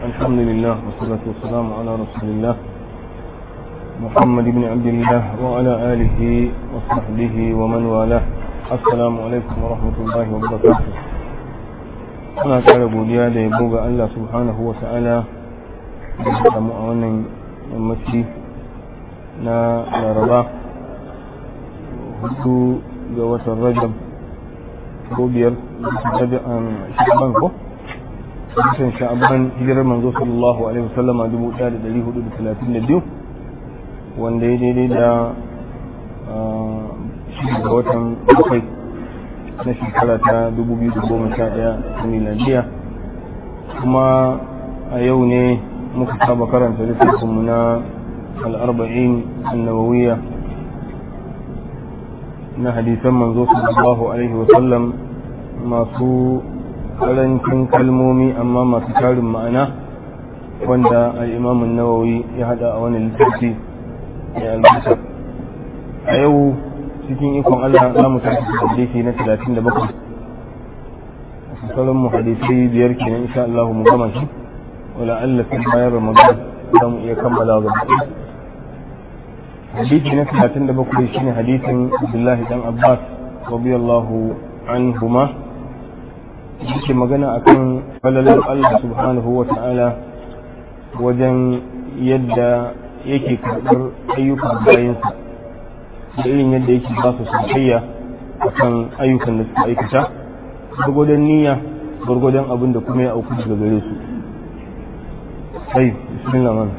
الحمد لله والصلاة والسلام على رسول الله محمد بن عبد الله وعلى آله وصحبه ومن والاه السلام عليكم ورحمة الله وبركاته أنا كان godiya da yabo ga Allah subhanahu wa ta'ala da ya samu a wannan yammaci na laraba hudu ga watan rajab ko biyar sha'aban ko watan sha'aban hijirar manzo sallallahu alaihi wasallam a dubu ɗaya da ɗari hudu da talatin da biyu wanda ya daidai da shi ga watan bakwai na shekara ta dubu biyu da goma sha ɗaya ta miladiya kuma a yau ne muka saba karanta littafinmu na al'arba'in annawawiyya na hadisan manzo sallallahu alaihi wasallam masu karancin kalmomi amma masu tarin ma'ana wanda al'imamun nawawi ya hada a wani littafi ya albuta a yau cikin ikon allah za mu tafi hadisi na 37 sauran mu hadisai biyar kenan insha Allah mu gama shi wala Allah sai bayan ramadan za mu iya kammala ga hadisi na 37 shine hadisin Abdullahi dan Abbas radiyallahu anhuma yake magana akan falalar Allah subhanahu wa ta'ala wajen yadda yake karɓar ayyukan bayansa da irin yadda yake ba su sakayya akan ayyukan da suka aikata gwargwadon niyya gwargwadon abin da kuma ya auku daga gare su sai bismillah man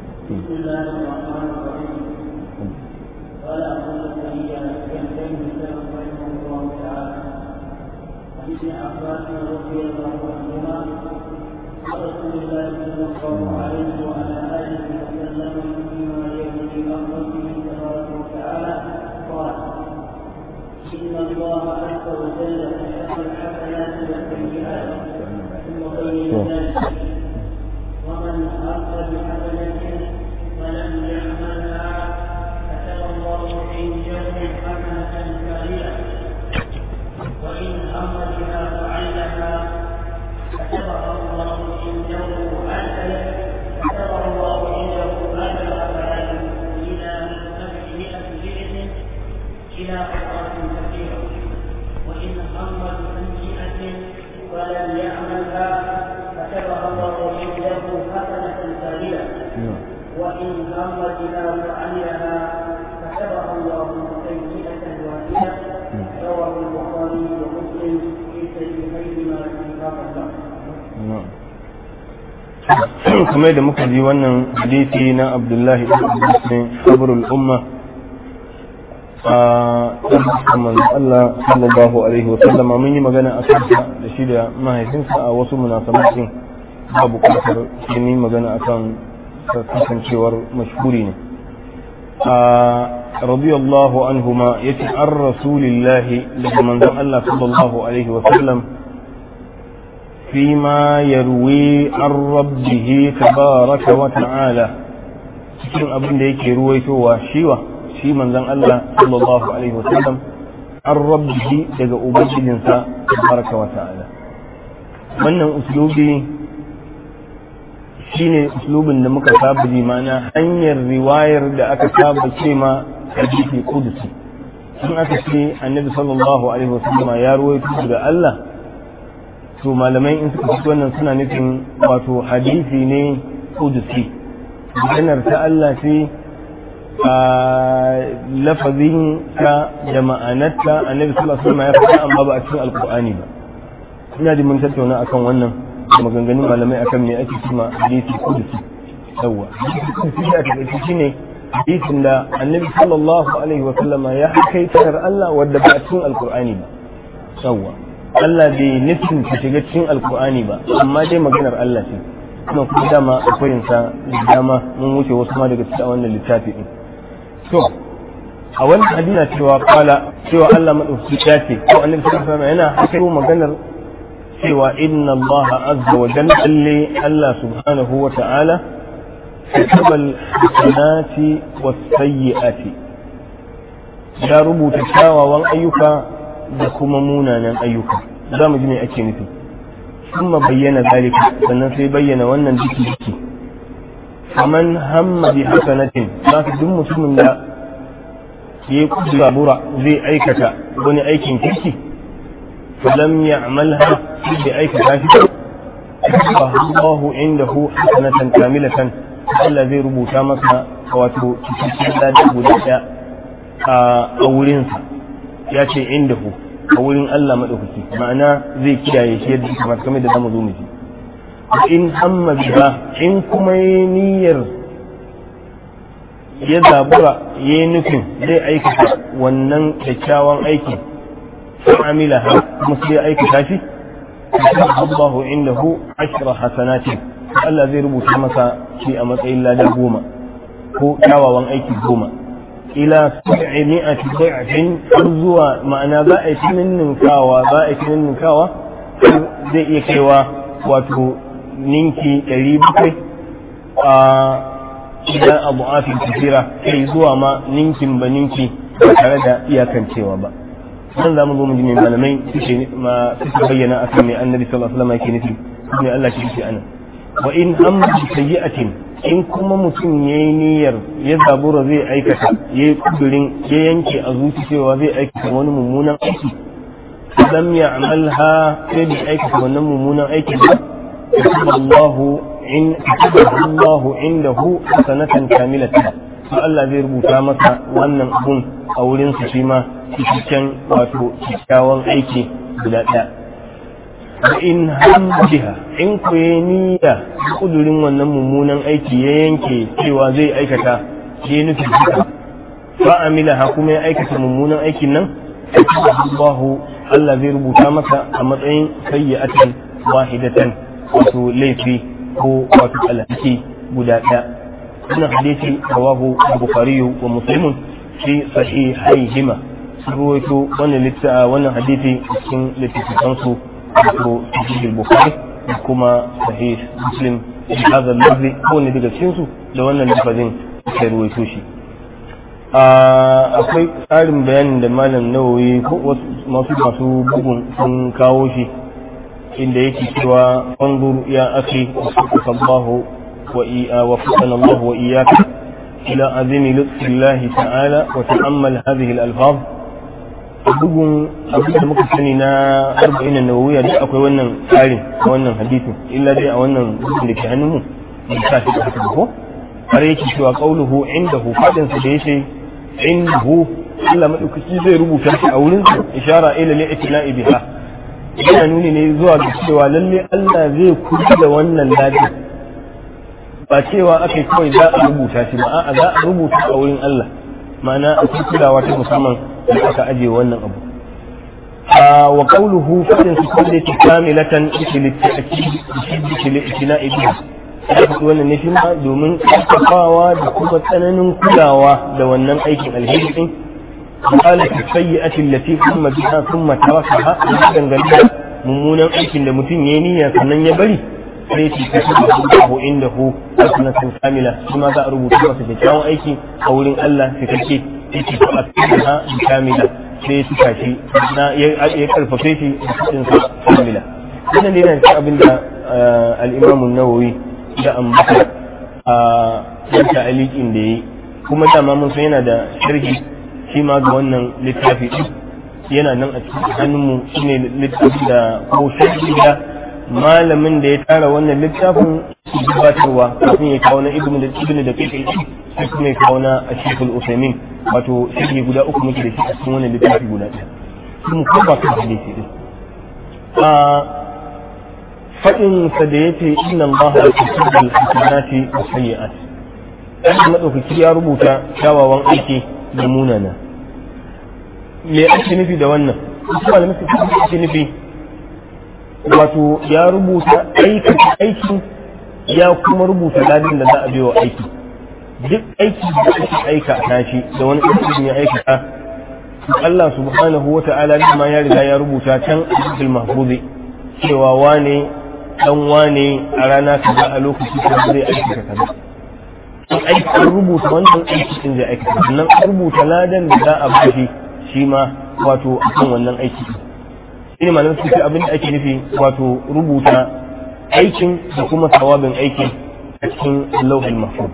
قال أبو زكريا يحتاج سلف رحمه الله تعالى عن ابن عباس رضي الله عنهما قال رسول الله صلى الله عليه وعلى آله وسلم فيما يروي عن ربه تبارك وتعالى قال إن الله عز وجل كتب الحسنات والسيئات ثم بين ذلك ومن أخذ بحسنة فلم يعملها كتب الله عنده حسنة كاملة وإن هم بها فعلها كتبها الله عنده أجل كتبها الله عنده أجل أفعال إلى سبعمائة جنس إلى أضعاف كثيرة وإن هم بسيئة ولم يعملها كتبها الله عنده حسنة كاملة وإن هم بها فعلها كتبها الله سيئة واحدة رواه البخاري ومسلم في صحيحيهما في هذا kamar da muka ji wannan hadisi na abdullahi ibn sabrul umma a tsarin Allah sallallahu alaihi wasallama mun yi magana a kansa da shi da mahaifinsa a wasu munasabatin ba bukatar shi ne magana akan kasancewar mashhuri ne رضي الله عنهما يتي عن رسول الله لمن الله صلى الله عليه وسلم فيما يروي عن ربه تبارك وتعالى cikin abin da yake ruwaitowa shiwa shi manzon Allah sallallahu alaihi wasallam an rabbihi daga ubangijinsa tabaraka wa ta'ala wannan uslubi shine uslubin da muka saba ji mana hanyar riwayar da aka saba ce ma hadisi kudusi in aka ce annabi sallallahu alaihi wasallama ya ruwaito daga Allah to malamai in suka fito wannan suna nufin wato hadisi ne kudusi maganar ta Allah ce a lafazin ta da ma'anarta annabi sallallahu alaihi wasallama ya faɗa amma ba a cikin alkur'ani ba ina ji mun tattauna akan wannan maganganun malamai akan me ake cima hadisi kudusi yawa hadisi kudusi da ta shine hadisin da annabi sallallahu alaihi wa sallama ya hakaitar Allah wadda ba a cikin alkur'ani ba yawa Allah bai nufin ta shiga cikin alkur'ani ba amma dai maganar Allah ce kuma kuma dama akwai sa da dama mun wuce wasu ma daga cikin wannan littafi din to a wannan hadina cewa kala cewa Allah madauki ya ce ko annabi sallallahu alaihi wa sallama yana hakaito maganar cewa inna Allah azza wa jalla Allah subhanahu wa ta'ala كتب الحسنات والسيئات ya rubuta kyawawan ayyuka da kuma munanan ayyuka za mu ji me ake nufi ثم بين ذلك sannan sai bayyana wannan diki diki faman hamma bi hasanatin za ka duk mutumin da ya kudu zabura zai aikata wani aikin kirki falam ya'malha sai aikata shi fa Allahu indahu hasanatan kamilatan Allah zai rubuta masa wato cikakken lada guda ɗaya a wurinsa ya ce indahu a wurin Allah maɗaukaki ma'ana zai kiyaye shi yadda kamar kamar da zamu zo mu ji in hamma biha in kuma yi niyyar ya zabura ya yi nufin zai aikata wannan kyakkyawan aiki fa amila ha kuma sai ya aikata shi Allahu indahu ashra hasanatin Allah zai rubuta masa shi a matsayin lada goma ko kyawawan aiki goma ila sab'i mi'ati da'fin har zuwa ma'ana za a yi ninninkawa za a yi ninninkawa zai iya kaiwa wato ninki ɗari bakwai a idan abu afin tafira kai zuwa ma ninkin ba ninki ba tare da iyakancewa ba nan za mu zo mu ji mai malamai suke ma suke bayyana akan mai annabi sallallahu alaihi wasallam yake nufi ne Allah shi yake anan wa in amma bi sayyi'atin in kuma mutum ya yi niyyar ya zabura zai aikata ya yi kudurin ya yanke a zuci cewa zai aikata wani mummunan aiki lam ya amalha sai bai aikata wannan mummunan aiki ba Allahu in Allahu indahu hasanatan kamilatan to Allah zai rubuta masa wannan abun a wurin su shi ma cikakken wato kyakkyawan aiki guda ɗaya in hamdiha in ku yi niyya kudurin wannan mummunan aiki ya yanke cewa zai aikata ya nufi haka fa amila ha kuma ya aikata mummunan aikin nan Allahu Allah zai rubuta masa a matsayin sayyi'atan wahidatan wato laifi ko wato alhaki guda ɗaya wannan hadisi rawahu bukhari wa muslimun fi sahihaihima sun ruwaito wannan littafa wannan hadisi cikin littattafansu ko sahih bukhari da kuma sahih muslim da hadha lafzi ko ne daga cikin su da wannan lafazin sai ruwaito shi akwai tsarin bayanin da malam nawawi ko masu masu bugun sun kawo shi inda yake cewa wanzur ya akhi sallallahu wa iya wa fatana Allah wa iyyaka ila azimi lutfillahi ta'ala wa ta'ammal hadhihi al-alfaz bugun abin da muka sani na arba'in na nawawiya duk akwai wannan tsarin a wannan hadisin illa dai a wannan bugun da ke hannunmu da sa shi da ko har yake cewa qauluhu indahu fadin sa da yace indahu Allah madaukaki zai rubuta shi a wurin sa ishara ila li'tina'i biha yana nuni ne zuwa ga cewa lalle Allah zai kula da wannan ladi ba cewa akai kawai za a rubuta shi ba a'a za a rubuta a wurin Allah ma'ana a cikin kulawa ta musamman da aka aje wannan abu wa qawluhu fadin su kulli kamilatan li ta'kid li itina'i biha ya faɗi wannan ne shi ma domin ƙarfafawa da kuma tsananin kulawa da wannan aikin alheri din قال في السيئة التي ثم بها ثم تركها dangane mummunan aikin da mutum ya niyya sannan ya bari sai ce ka shi Allahu indahu hasanatan kamila shi ma za a rubuta masa kyakkyawan aiki a wurin Allah cikakke yake ko a cikin ha kamila sai ya tuka shi na ya karfafe shi a cikin sa kamila wannan ne yana cikin abin da al-Imam an-Nawawi da ambata a yadda alikin da yayi kuma dama mun san yana da sharhi shi ma ga wannan littafi ɗin yana nan a cikin hannunmu shi ne littafi da ko shaidi da malamin da ya tara wannan littafin su gabatarwa kafin ya kawo na ibnu da ibnu da kai sai kuma ya kawo na ashiful usaimin wato shaidi guda uku muke da shi a cikin wannan littafi guda ɗaya kuma ko ba kan hadisi din a faɗin sa da yace inna allaha yuhibbu al-hasanati wa sayyi'at Allah madaukaki ya rubuta kyawawan aiki da munana me ake nufi da wannan wasu malamai su ake nufi wato ya rubuta aikata aikin ya kuma rubuta ladin da za a biyo aiki duk aiki da ake aikata shi da wani aikin ya aikata Allah subhanahu wa ta'ala ma ya riga ya rubuta can a mahfuzi cewa wane dan wane a rana kaza a lokaci kaza zai aikata kaza aiki an rubuta wannan aiki din zai aikata sannan an rubuta ladan da za a bashi shi ma wato akan wannan aiki shine malamin su ce abin da ake nufi wato rubuta aikin da kuma sawabin aikin a cikin lauhul mahfuz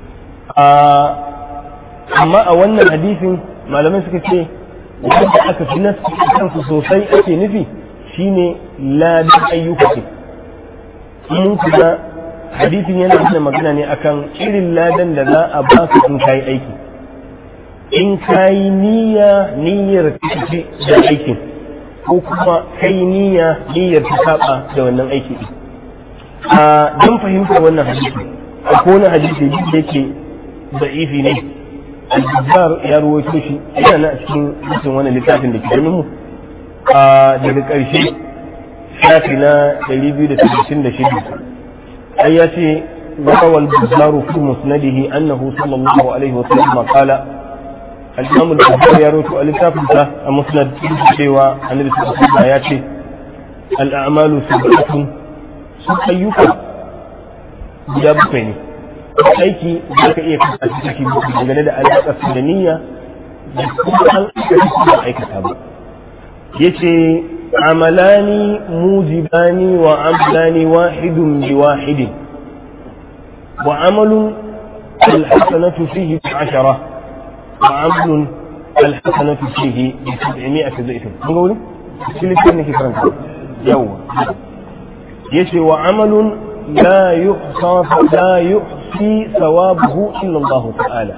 amma a wannan hadisin malamai suka ce wanda aka fi nasu kansu sosai ake nufi shine ladan ayyuka ce mun kuma hadisin yana nuna magana ne akan irin ladan da za a ba su in kayi aiki in kayi niyya niyyar tafi da aikin ko kuma kai niyya niyyar ta saba da wannan aiki din a don fahimtar wannan hadisi a wani hadisi duk da yake da'ifi ne al-jabbar ya ruwaito shi yana na cikin cikin wannan littafin da ke ganin mu a daga ƙarshe shafi na 236 ai ya ce وروى البزار في مسنده أنه صلى الله عليه وسلم قال الإمام البزار يروي الكتاب المسند سوى النبي صلى الله عليه وسلم ياتي الأعمال سبعة سبعيك guda bakwai ne aiki za ka iya kasa ciki dangane da alaƙar su da niyya da kuma an aikata ba aikata ba yace amalani mujibani wa amalani wahidun bi wahidin wa amalun alhasanatu fihi bi ashara wa amalun alhasanatu fihi bi sab'imi'ati dhifin kun ga wuri shi littafin nake karanta yawa yace wa amalun لا يحصى لا يحصي ثوابه إلا الله تعالى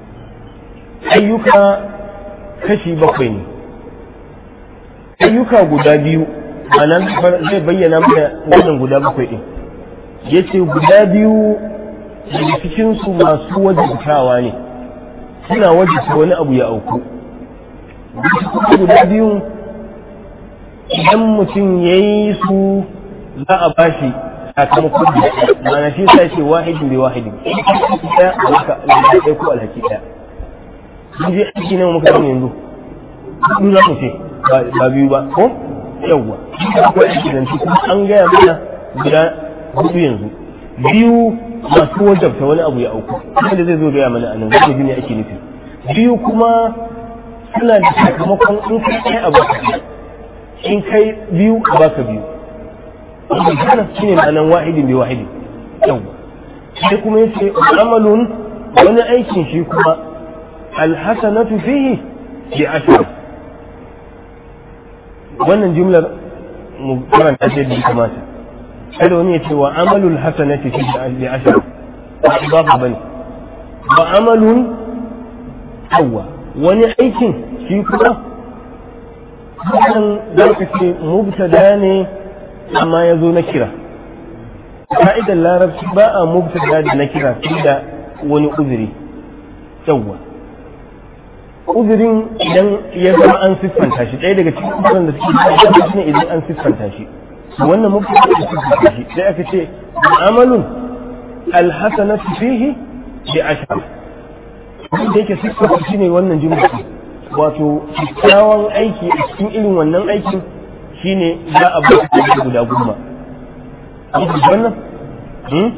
أيك كشي بقين أيك guda biyu anan zai bayyana mana wannan guda bakwai din yace guda biyu daga cikin su masu wajibtawa ne suna wajibta wani abu ya auku guda biyu idan mutum ya yi su za a bashi sakamakon da mana shi sa ce wahidin bai wahidin ɗaya a maka alhaki ɗaya ko alhaki ɗaya mun je aiki nan muka samu yanzu kun za mu ce ba biyu ba ko yawwa ko aiki nan kuma an gaya mana guda hudu yanzu biyu masu wajabta wani abu ya auku kuma da zai zo gaya mana a nan zai ji ne ake nufi biyu kuma suna da sakamakon in kai ɗaya a baka in kai biyu a baka biyu wannan shi ne ma'anan wahidin bai wahidin yawwa sai kuma yace amalun wani aikin shi kuma alhasanatu fihi bi ashar wannan jumlar mu karanta ta yadda kamata kada wani ya ce wa amalul hasanati fihi bi ashar ba ba bane wa amalun yawwa wani aikin shi kuma wannan za ka ce mubtada ne amma ya zo na kira ka'idar larabci ba a mubtada da na kira sai da wani uzuri yawwa uzurin idan ya zama an siffanta shi ɗaya daga cikin uzurin da suke da shi ne idan an siffanta shi wannan mubtada da siffanta shi sai aka ce amalun alhasanatu fihi bi ashar da yake siffanta shi ne wannan jumla wato kyakkyawan aiki a cikin irin wannan aikin shine za a ba ka guda goma an fi wannan hmm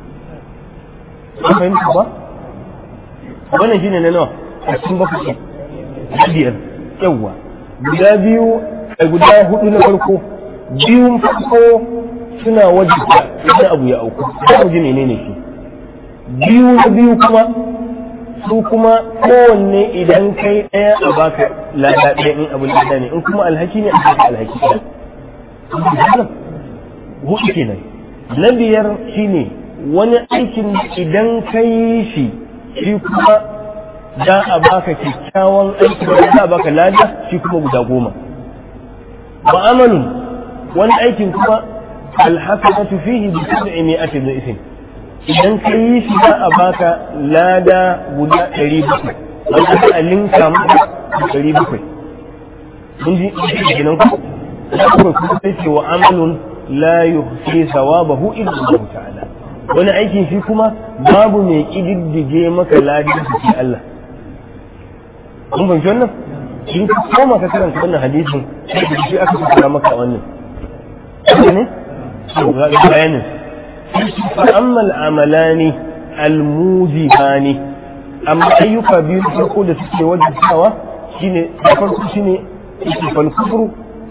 an fahimta ba wannan shine na nawa a cikin bakwai na biyar yawwa guda biyu a guda hudu na farko biyun farko suna wajibta wani abu ya auku za mu ji menene shi biyu na biyu kuma su kuma kowanne idan kai ɗaya a baka lada ɗaya in abin lada ne in kuma alhaki ne a baka alhaki ɗaya hudu kenan na biyar shine wani aikin idan ka yi shi shi kuma za a baka kyakkyawan aiki da za a baka lada shi kuma guda goma wa amalun wani aikin kuma alhasanatu fihi bi sab'i mi'ati dhifin idan ka yi shi za a baka lada guda ɗari bakwai wanda aka a linka maka ɗari bakwai mun ji kenan ku da kuma kuma sai ce wa amalun la yuhsi sawabahu illa Allah ta'ala wani aikin shi kuma babu mai kididdige maka ladin shi Allah mun fahimci wannan in ka koma ka karanta wannan hadisin sai da shi aka fara maka wannan ne bayanin فأما العملان الموجبان أما أيك بيو فرقو da suke wajibtawa shine da farko shine falkufru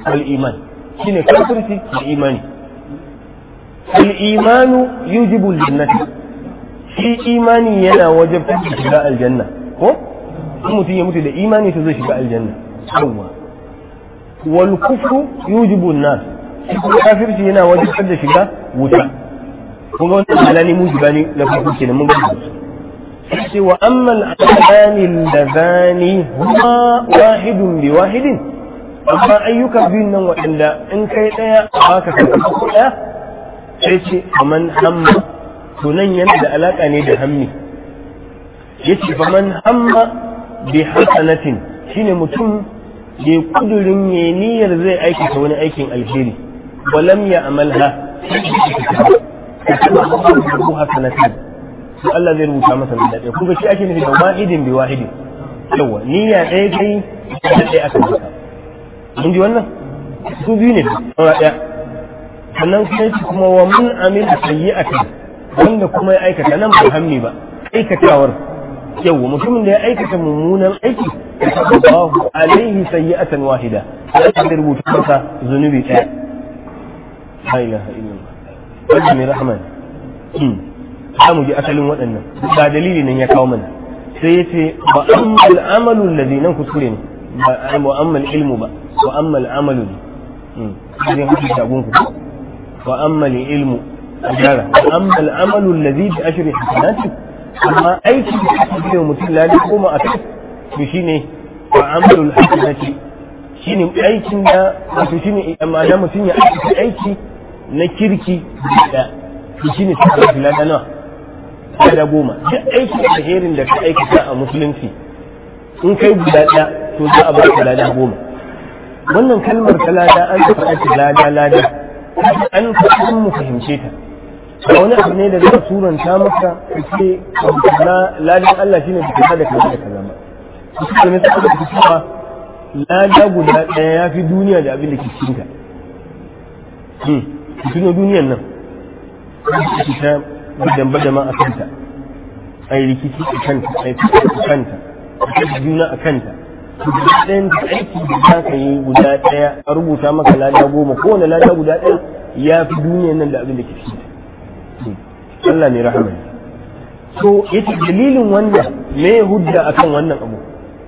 wal iman shine kafirci da imani al imanu yujibu jannati shi imani yana wajabtar da shiga aljanna ko in mutum ya mutu da imani to zai shiga aljanna yawwa wal kufru yujibu an-nas kafirci yana wajibtar da shiga wuta kun ga wannan halani mujiba ne na farko kenan mun ga sai wa amma al-amali alladhani huma wahidun bi wahidin amma ayyuka biyun nan waɗanda in kai ɗaya baka sakamako ɗaya sai ce faman hamma to nan yana da alaƙa ne da hammi yace faman hamma bi hasanatin shine mutum ya kudurin ya niyyar zai aikata wani aikin alheri walam ya amalha ko hasanatin to Allah zai rubuta masa da ɗaya kuma shi ake nufi da wahidin bi wahidin yawa niyya ɗaya kai da ɗaya aka maka mun ji wannan su biyu ne ɗaya ɗaya sannan sai kuma wa mun amila sayyi'atan wanda kuma ya aikata nan ba hammi ba aikatawar yawa mutumin da ya aikata mummunan aiki Allahu alaihi sayyi'atan wahida sai aka rubuta masa zunubi ɗaya la ilaha illallah wanda mai rahman za mu ji asalin waɗannan ba dalili nan ya kawo mana sai ya ce ba ammal amalu alladhi nan kuskure ne ba wa ammal ilmu ba wa ammal amalu ne zai haɗu shagun ku wa ammal ilmu a gyara wa ammal amalu alladhi bi ashri hasanati amma aiki da ake biyo mutum ladi koma a kai to shine wa amalul hasanati shine aikin da wato shine amma da mutum ya aiki aiki na kirki da to shine sai lada nawa lada goma duk aikin alherin da ka aikata a musulunci in kai guda ɗaya to za a baka lada goma wannan kalmar ta lada an faɗa ta lada lada an faɗa mu fahimce ta ba wani abu ne da zai suranta maka ka ce na ladan Allah shine da kaza da kaza da kaza ba su kalmar ta da cewa lada guda ɗaya ya fi duniya da abin da ke cikin ta hmm tuno duniyan nan ta badan badama a kanta ai rikici a kanta ai a kanta a juna a kanta ɗayan da aiki da za ka yi guda ɗaya a rubuta maka lada goma kowane lada guda ɗaya ya fi duniyan nan da abin da ke cikin ta Allah ne rahama ne so yace dalilin wannan me hujja akan wannan abu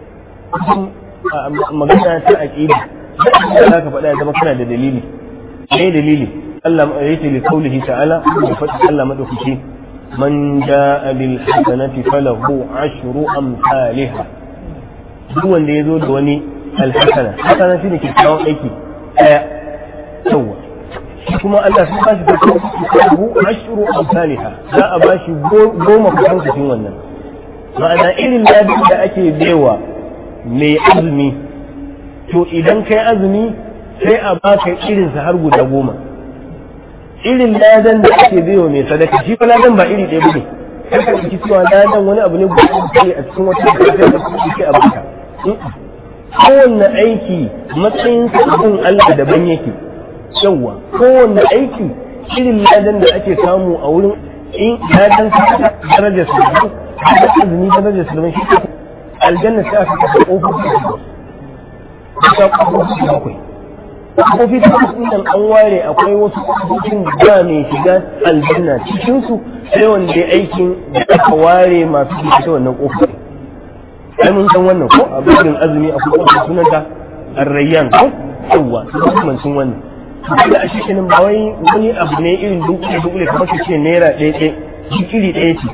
magana ta aqida za ka faɗa ya zama kana da dalili me dalili Allah yace li qawlihi ta'ala da faɗi Allah madaukaki man jaa bil hasanati falahu ashru amsalha duk wanda ya zo da wani alhasana hasana shine kyakkyawan aiki daya yawa kuma Allah sun ba shi da kuma ashru amsalha za a ba shi goma kusan cikin wannan ma'ana irin ladin da ake baiwa mai azumi to idan kai azumi sai a baka irinsa har guda goma irin ladan da ake baiwa mai sadaka shi fa ladan ba iri ɗaya bane kai ka ɗauki cewa ladan wani abu ne guda ɗaya a cikin wata da da kuma ke a baka kowanne aiki matsayin sabon Allah daban yake yawa kowanne aiki irin ladan da ake samu a wurin in ladan sadaka darajar su daban azumi darajar su daban shi aljanna sai aka kasa ƙofofi ta ƙofofi bakwai ƙofofi ta nan an ware akwai wasu ƙofofin da mai shiga aljanna cikinsu sai wanda ya aikin da aka ware masu shiga ta wannan ƙofofi ai mun san wannan ko a bakin azumi akwai ƙofofin sunanta arrayyan ko yawwa su makamancin wannan da a shi kenan ba wai wani abu ne irin dunkule dunkule kamar su ce naira ɗaya ɗaya iri ɗaya ce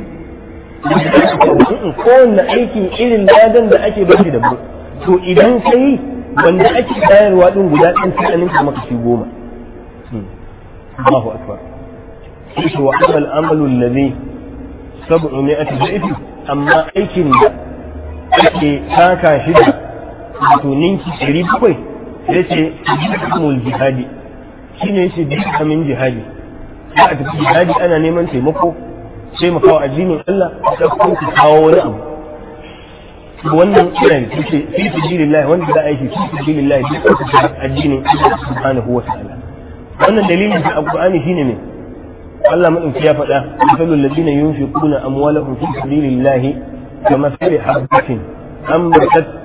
kowanne aiki irin ladan da ake bashi da bu to idan kai wanda ake bayarwa din guda ɗan sai an ninka maka shi goma Allahu akbar shi wa amal amalu alladhi sab'u mi'ati dha'ifi amma aikin da ake taka shi da to ninki ɗari bakwai sai ce jihadul jihadi shine shi dukkanin jihadi za a tafi jihadi ana neman taimako taimakawa addinin Allah da kuma ku kawo wani abu wannan ina da suke fi sabilillah wanda za a yi fi sabilillah duk addinin Allah subhanahu wa ta'ala wannan dalilin da alqur'ani shine ne Allah madauki ya faɗa misalul ladina yunfiquna amwalahum fi sabilillah kama sari habatin ambatat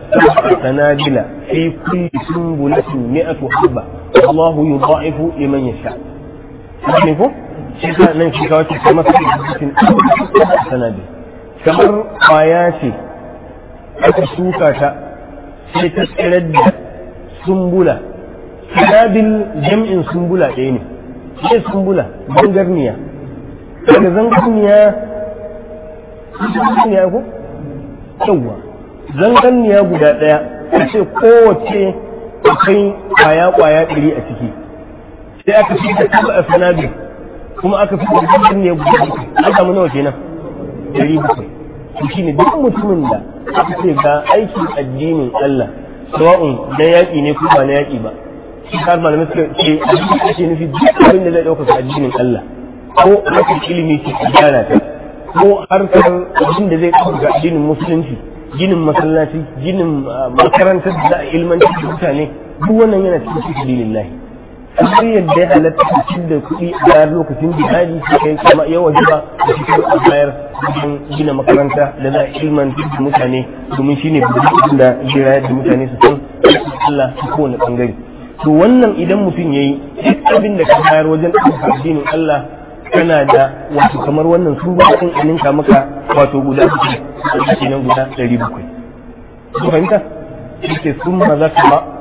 sanadila fi kulli sunbulatin mi'atu habba Allahu yudha'ifu liman yasha ne ko shi ka nan shi kawai kamar sunbulatin sanadila kamar kwaya ce aka shuka ta sai ta tsirar da sumbula sanabil jam'in sumbula ɗaya ne sai sumbula zangarniya daga zangarniya zangarniya ko yawwa zangarniya guda ɗaya a ce kowace akwai kwaya kwaya ɗari a ciki sai aka fi da taba a sanabil kuma aka fi da zangarniya guda bakwai an samu nawa kenan ɗari bakwai shi ne duk mutumin da aka ce ga aikin addinin Allah sawa'un na yaƙi ne ko ba na yaƙi ba shi har malamai suka ce abin da ake nufi duk abin da zai ɗaukaka addinin Allah ko harkar ilimi ce a gyara ta ko harkar abin da zai ɗaukaka addinin musulunci ginin masallaci ginin makarantar da za a ilmantar da mutane duk wannan yana cikin cikin dinin kamar yadda ya halatta cikin da kuɗi a bayar lokacin jihadi su kai kama yawan jiba da cikin a bayar wajen gina makaranta da za a ilmantar da mutane domin shi ne buɗin da jira da mutane su san Allah su kowane ɓangare. To wannan idan mutum ya yi duk abin da ka bayar wajen ɗaukar addinin Allah kana da wato kamar wannan sun ba sun aninka maka wato guda uku a kenan guda ɗari bakwai. Ku fahimta? Shi ke sun ma za ka ba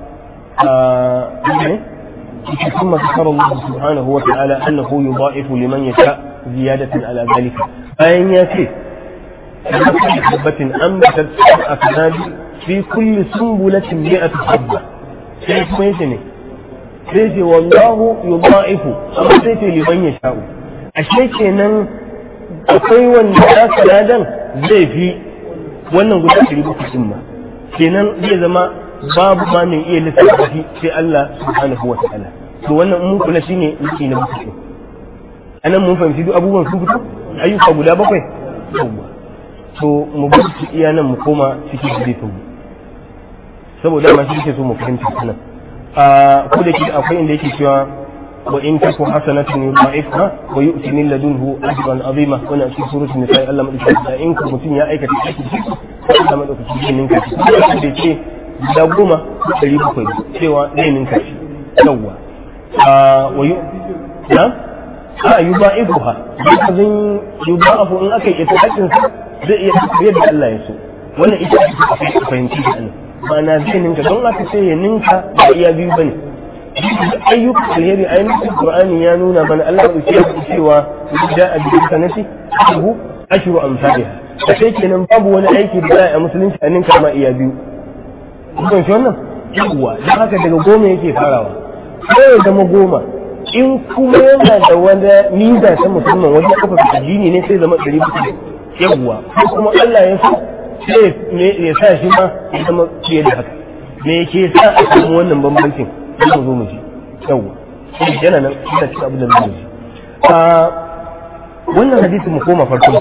a ثم ذكر الله سبحانه وتعالى أنه يضاعف لمن يشاء زيادة على ذلك أين يأتي حبة أنبتت سبع سنابل في كل سنبلة مئة حبة كيف يتني سيتي والله يضاعف أما سيتي لمن يشاء ashe kenan akwai wanda ya sanadan zai fi wannan guda ɗari bakwai ɗin ma kenan zai zama babu ma mai iya lissafa shi sai Allah subhanahu wa ta'ala to wannan mun kula shine yake na mutum anan mun fahimci duk abubuwan sun fito ayyuka guda bakwai yawwa to mu bar su iya nan mu koma cikin hadisin mu saboda ma shi yake so mu fahimta sanan a ko da ke akwai inda yake cewa wa in taku hasanatun yudha'ifha wa yu'ti min ladunhu ajran azima wannan cikin suratul nisa Allah madaukakin da in ku mutum ya aikata aiki Allah madaukakin ninka shi da ce guda goma ɗari bakwai cewa zai ninka shi yawwa wa yi na a yi ba ifu ha zan yi ba afu in aka yi ita haƙin sa zai iya yadda Allah ya so wannan ita ake a fahimci da Allah ma'ana zai ninka don aka ce ya ninka ba iya biyu bane ayyukan alheri a yankin Qur'ani ya nuna mana Allah ya ce cewa da a biyu sanati abu ashru amsalha a sai kenan babu wani aiki da za a musulunci a ninka ma iya biyu kun shi wannan yawwa don haka daga goma yake farawa sai ya zama goma in kuma yana da wani niza ta musamman wajen kafa addini ne sai zama ɗari bakwai yawwa ko kuma Allah ya so sai ya sa shi ma ya zama fiye da haka me ke sa a samu wannan bambancin za mu zo mu ji yawwa sai yana nan ina cikin abin da mu ji a wannan hadisi mu koma farko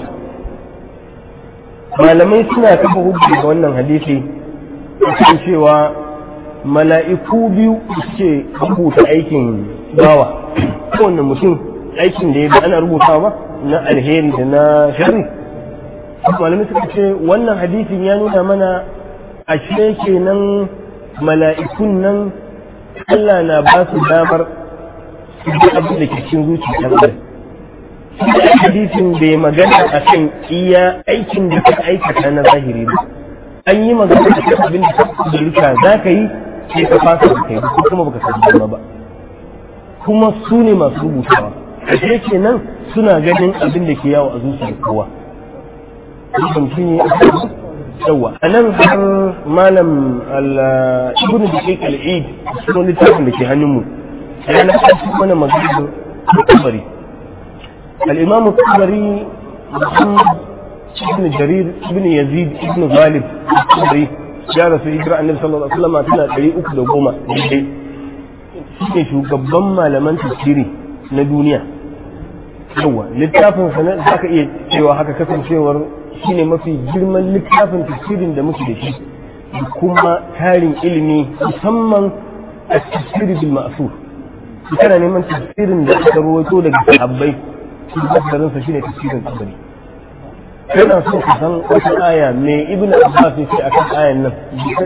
malamai suna kafa hujja ga wannan hadisi kan cewa mala'iku biyu suke rubuta aikin bawa kowane mutum aikin da ya ga ana rubutawa ba na alheri da na shari malamai suka ce wannan hadisin ya nuna mana a kenan mala'ikun nan Allah na ba su damar su ji abin da ke cikin zuciya ɗan adam hadisin bai magana a kan iya aikin da ka aikata na zahiri ba an yi magana da kan abin da ka kudurta za ka yi sai ka fasa da kai ko kuma baka san dama ba kuma su ne masu rubutawa ashe kenan suna ganin abin da ke yawo a zuciyar kowa ibn shi ne yawa a nan har malam ibn da ke kal'id cikin littafin da ke hannunmu ya na kashi mana magana kabari al-imam kabari muhammad ibn jarir ibn yazid ibn ghalib al-kabari ya rasu hijira annabi sallallahu alaihi wasallam tana ɗari uku da goma daidai shi shugaban malaman tafsiri na duniya yawa littafin sa za ka iya cewa haka kasancewar shine mafi girman littafin tafsirin da muke da shi da kuma tarin ilimi musamman a tafsiri bil ma'sur kana neman tafsirin da aka rawaito daga sahabbai shi tafsirin sa shine tafsirin kabari kana so ka san wata aya me ibn abbas ya ce akan ayan nan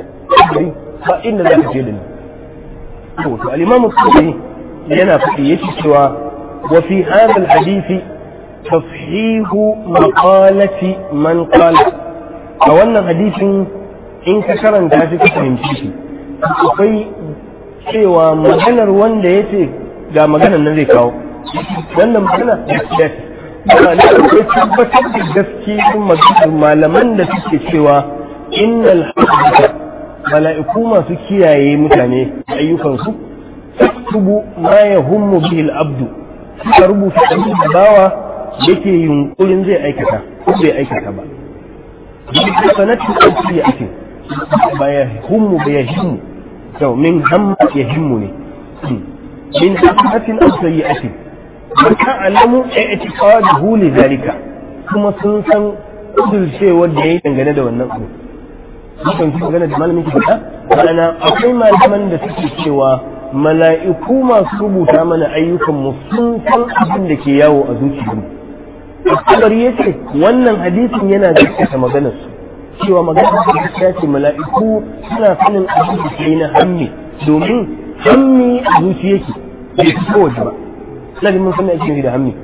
ba inda za ka ce da ni to to al-imam al yana faɗi yake cewa wa fi hadha al-hadisi tafhihu maqalati man qala a wannan hadisin in ka karanta shi ka fahimci shi akwai cewa maganar wanda ya ce ga maganar nan zai kawo wannan magana gaskiya ce ba ne akwai tabbatar da gaskiyar maganar malaman da suke cewa innal hadisa mala'iku masu kiyaye mutane ayyukansu taktubu ma yahummu bihi al-abdu suka rubuta abin da bawa yake yunkurin zai aikata ko bai aikata ba bi sanatin aiki ake ba ya hummu ba ya himmu to min hamma ya himmu ne min hammatin aw sayyi'atin wa ta'lamu i'tiqaduhu li dhalika kuma sun san kudurcewar da yayi dangane da wannan abu sun fi magana da malamin ki faɗa ma'ana akwai malaman da suke cewa mala'iku masu rubuta mana ayyukan mu sun san abin da ke yawo a zuciyarmu Asabar ya ce wannan hadisin yana gaskata maganar su cewa maganar da gaskiya ce mala'iku suna sanin abin da ke na hammi domin hammi a zuciya yake bai fi kowace ba ina da mun san ake da hammi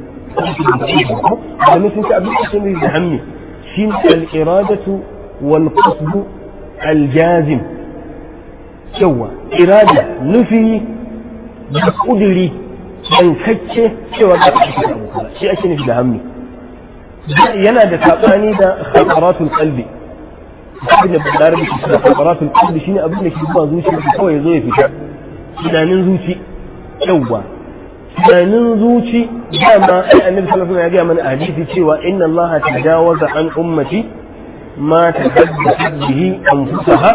da mun san abin da ke da hammi shi ne al-iradatu wal qasdu al-jazim yawa irada nufi da kuduri yankacce cewa za a cikin abu shi ake nufi da hammi yana da saɓani da khataratul qalbi abin da bada da shi da khataratul qalbi shine abin da ke zuwa zuciya shi kawai zo ya fita tunanin zuci yawa tunanin zuci dama ai annabi sallallahu alaihi wasallam ya ga mana hadisi cewa inna Allah tajawaza an ummati ma tahaddathat bihi anfusaha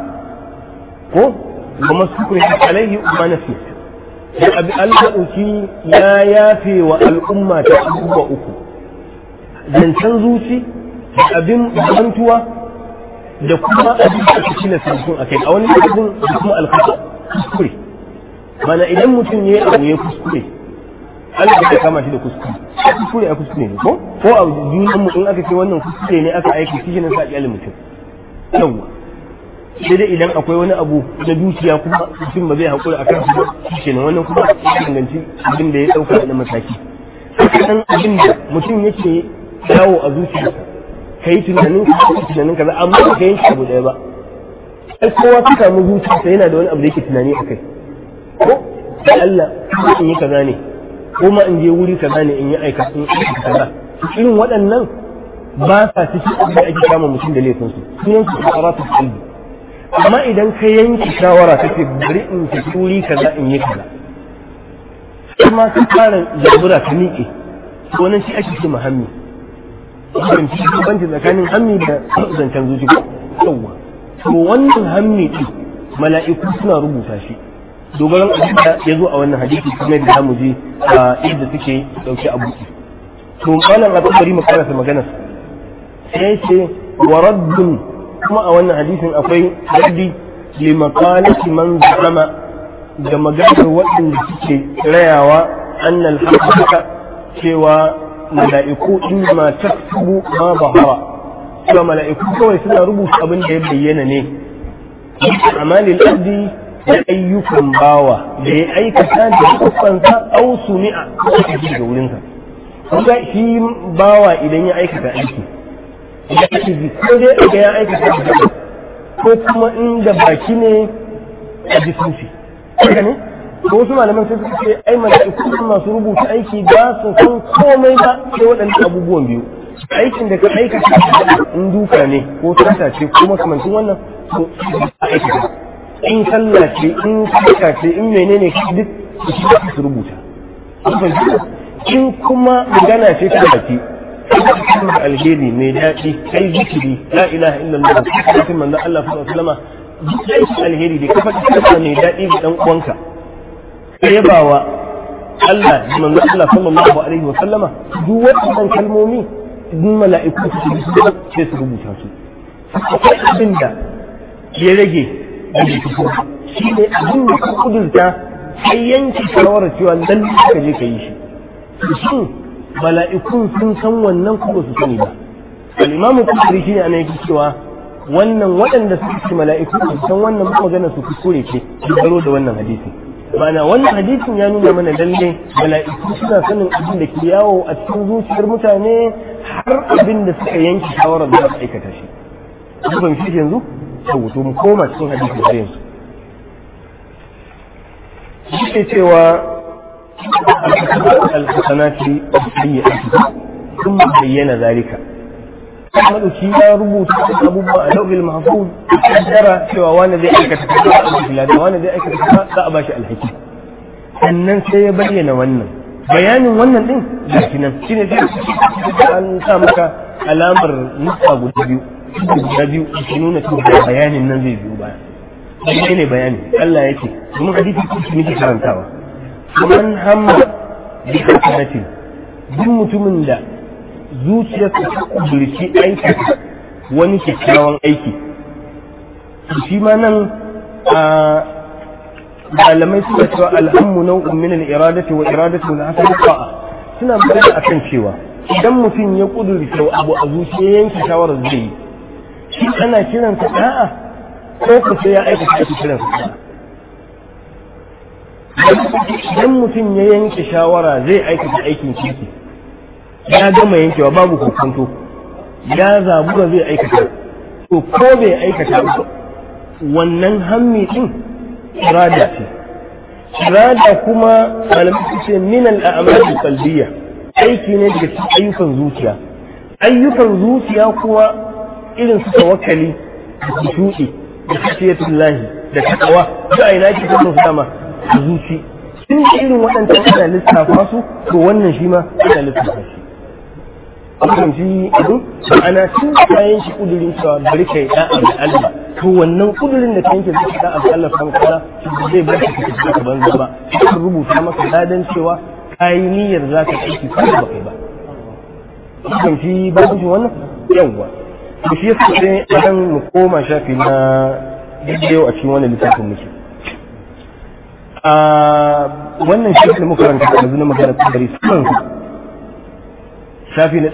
ko wa masukuri alaihi ma nafi da abi Allah dauki ya yafe wa al'umma ta abubuwa uku zancen zuci da abin bantuwa da kuma abin da ake na sarkun a kai a wani abin da kuma alkhata kuskure mana idan mutum ya abu ya kuskure Allah ya kama shi da kuskure kuskure a kuskure ne ko ko a junan mu in aka ce wannan kuskure ne aka aiki shi ne sa iyalin mutum yawa sai dai idan akwai wani abu na dukiya kuma mutum ba zai haƙura akan shi ba shi ne wannan kuma ya danganci abin da ya ɗauka na mataki sannan abin da mutum yake yawo a zuciyarsa ka yi tunanin ka yi tunanin kaza amma ba ka yanke abu ɗaya ba ai kowa ka samu zuciyarsa yana da wani abu da yake tunani a kai ko da Allah ko in yi kaza ne ko ma in je wuri kaza ne in yi aika in aika kaza irin waɗannan ba sa cikin abin da ake kama mutum da laifinsu sunan su qaratu qalbi amma idan ka yanke shawara kace bari in tafi wuri kaza in yi kaza kuma ka fara jagora ka miƙe wannan shi ake ce muhammi banci banci tsakanin hammi da zancen zuci ko yawwa to wannan hammi din mala'iku suna rubuta shi dogaran abin da ya zo a wannan hadisi kuma da zamu je a inda suke dauke a buki to malam abu bari mu karasa magana sai ce wa raddun kuma a wannan hadisin akwai raddi li maqalati man zama da maganar waɗanda suke rayawa annal haqqaka cewa mala'iku inma taktubu ma bahara cewa mala'iku kawai suna rubuta abin da ya bayyana ne amalin abdi da ayyukan bawa da ya aikata da kufansa au sumi'a ko ji daga wurinsa kuma shi bawa idan ya aikata aiki ya ji ko dai ga ya aikata da ko kuma inda baki ne a ji sunfi haka ne ko wasu malaman sai suka ce ai mala'iku masu rubuta aiki ba su san komai ba sai waɗannan abubuwan biyu aikin da ka aikata in duka ne ko tata ce ko makamancin wannan to a aikata in sallah ce in sadaka ce in menene duk su su rubuta in kuma magana ce ta baki kalmar alheri mai daɗi kai zikiri la ilaha illallah sai manzon Allah sallallahu alaihi wasallam duk aikin alheri da kafa kalma mai daɗi ga dan uwanka yabawa Allah da manzo Allah sallallahu alaihi wa sallama duk waɗannan kalmomi duk mala'iku su ji su sai su rubuta su akwai abin da ya rage da shi ne abin da ka kudurta sai yanki shawarar cewa lalle ka je ka yi shi shin mala'ikun sun san wannan kuma su sani ba al-imamu kusuri shine ana yake cewa wannan waɗanda suka ce mala'iku san wannan magana su kuskure ce dogaro da wannan hadisi ma'ana wannan hadisin ya nuna mana lalle mala'iku suna sanin abin da ke yawo a cikin zuciyar mutane har abin da suka yanke shawarar da su aikata shi kun fahimci shi yanzu to mu koma cikin hadisi har yanzu yake cewa al-hasanati as-sayyi'ati ثم بين ذلك madauki ya rubuta abubuwa a lauhil mahfuz kaddara cewa wani zai aikata kaza a bashi lada wani zai aikata kaza za a bashi alhaki sannan sai ya bayyana wannan bayanin wannan din gashi nan shine sai an sa maka alamar nufa guda biyu guda biyu shi nuna cewa bayanin nan zai biyo baya shi ne bayani Allah yake domin hadisi ko shi nake karantawa man hamma bi hasanatin duk mutumin da zuciyarsa ta kudurci aikata wani kyakkyawan aiki shi ma nan a malamai suna cewa alhammu nau'un min al-iradati wa iradatu min hasan ta'a suna magana akan cewa idan mutum ya kudurce abu a zuciya yanke shawarar zai yi shi ana kiransa da'a ko ku sai ya aikata ake kiransa da'a idan mutum ya yanke shawara zai aikata aikin kirki ya gama yankewa babu kokonto ya zabura zai aikata to ko bai aikata ba wannan hammi din irada ce irada kuma malamai su ce min al'amali qalbiyya aiki ne daga cikin ayyukan zuciya ayyukan zuciya kuwa irin su tawakkali da kushuɗi da khashiyatullahi da takawa da ina ke kuma su dama a zuci tun da irin waɗancan ana lissafa su to wannan shi ma ana lissafa shi abubuwan shi abin ma'ana tun da kayan shi kudurin cewa bari kai da'a da Allah to wannan kudurin da kanke zai ka da'a da Allah san kala shi zai bar ka cikin ka banza ba shi rubuta maka ladan cewa kai niyyar za ka aiki ko ba kai ba abubuwan shi ba shi wannan yawwa to shi yasa sai idan mu koma shafi na bidiyo a cikin wannan littafin muke a wannan shi da muka ranta yanzu na magana kudari sun shafi na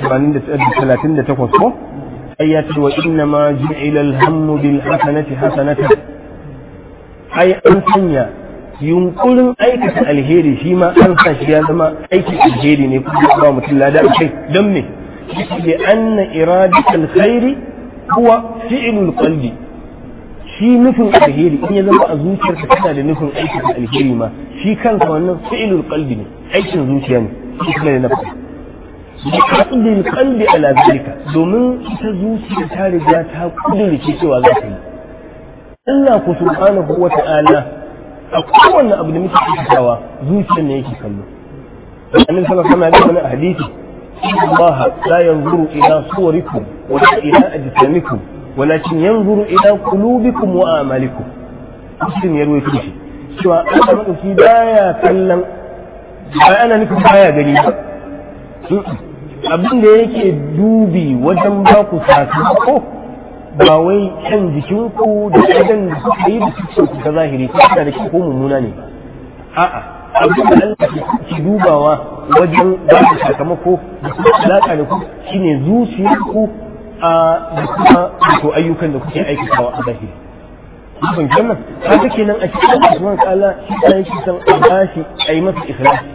238 ko ai ya ce wa inna ma ju'ila alhammu bil hasanati hasanatan ai an sanya yunkurin aikata alheri shi ma an sa shi ya zama aiki alheri ne kuma ba mutum lada a kai don me bi anna iradatul khairi huwa fi'lul qalbi shi nufin alheri in ya zama a zuciyarka tana da nufin aikata alheri ma shi kansa wannan fi'lul qalbi ne aikin zuciya ne shi kuma da nafsi bi aqdil qalbi ala zalika domin ita zuciya ta riga ta kudurce cewa za ta yi Allah ku subhanahu wa ta'ala a kowanne abu da muke aikatawa zuciyar ne yake kallo annabi sallallahu alaihi wasallam ya hadisi Allah la yanzuru ila suwarikum wa ila ajsamikum walakin yanzuru ila qulubikum wa a'malikum muslim ya ruwaito shi cewa Allah madauki baya kallon ba ana nufin baya gani ba abin da yake dubi wajen ba ku sakamako ba wai kan jikinku da idan da suka yi da suke ku ta zahiri ko da da ko mummuna ne a'a abin da Allah ke dubawa wajen ba ku sakamako da kuma alaka da ku shine zuciyarku a da kuma to ayyukan da kuke aikatawa a zahiri kun kenan haka kenan a cikin Usman kala shi ta yake san a bashi a yi masa ikhlasi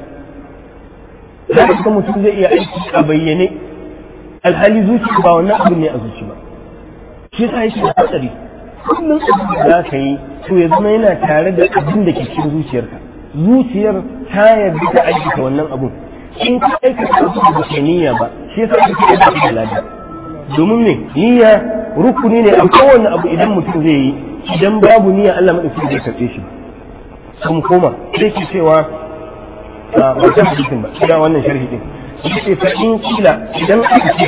za ka mutum zai iya aiki a bayyane alhali zuciya ba wannan abin ne a zuci ba shi sa yake da hatsari kullum abin da za ka yi to ya zama yana tare da abin da ke cikin zuciyarka zuciyar ta yarda ta aikata wannan abun in ka aikata abin da ke niyya ba shi yasa ake da da lada domin ne niyya rukuni ne a kowane abu idan mutum zai yi idan babu niyya Allah madauki zai karɓe shi kuma koma sai ke cewa a wancan hadisin ba ina wannan sharhi din yace fa in kila idan aka ce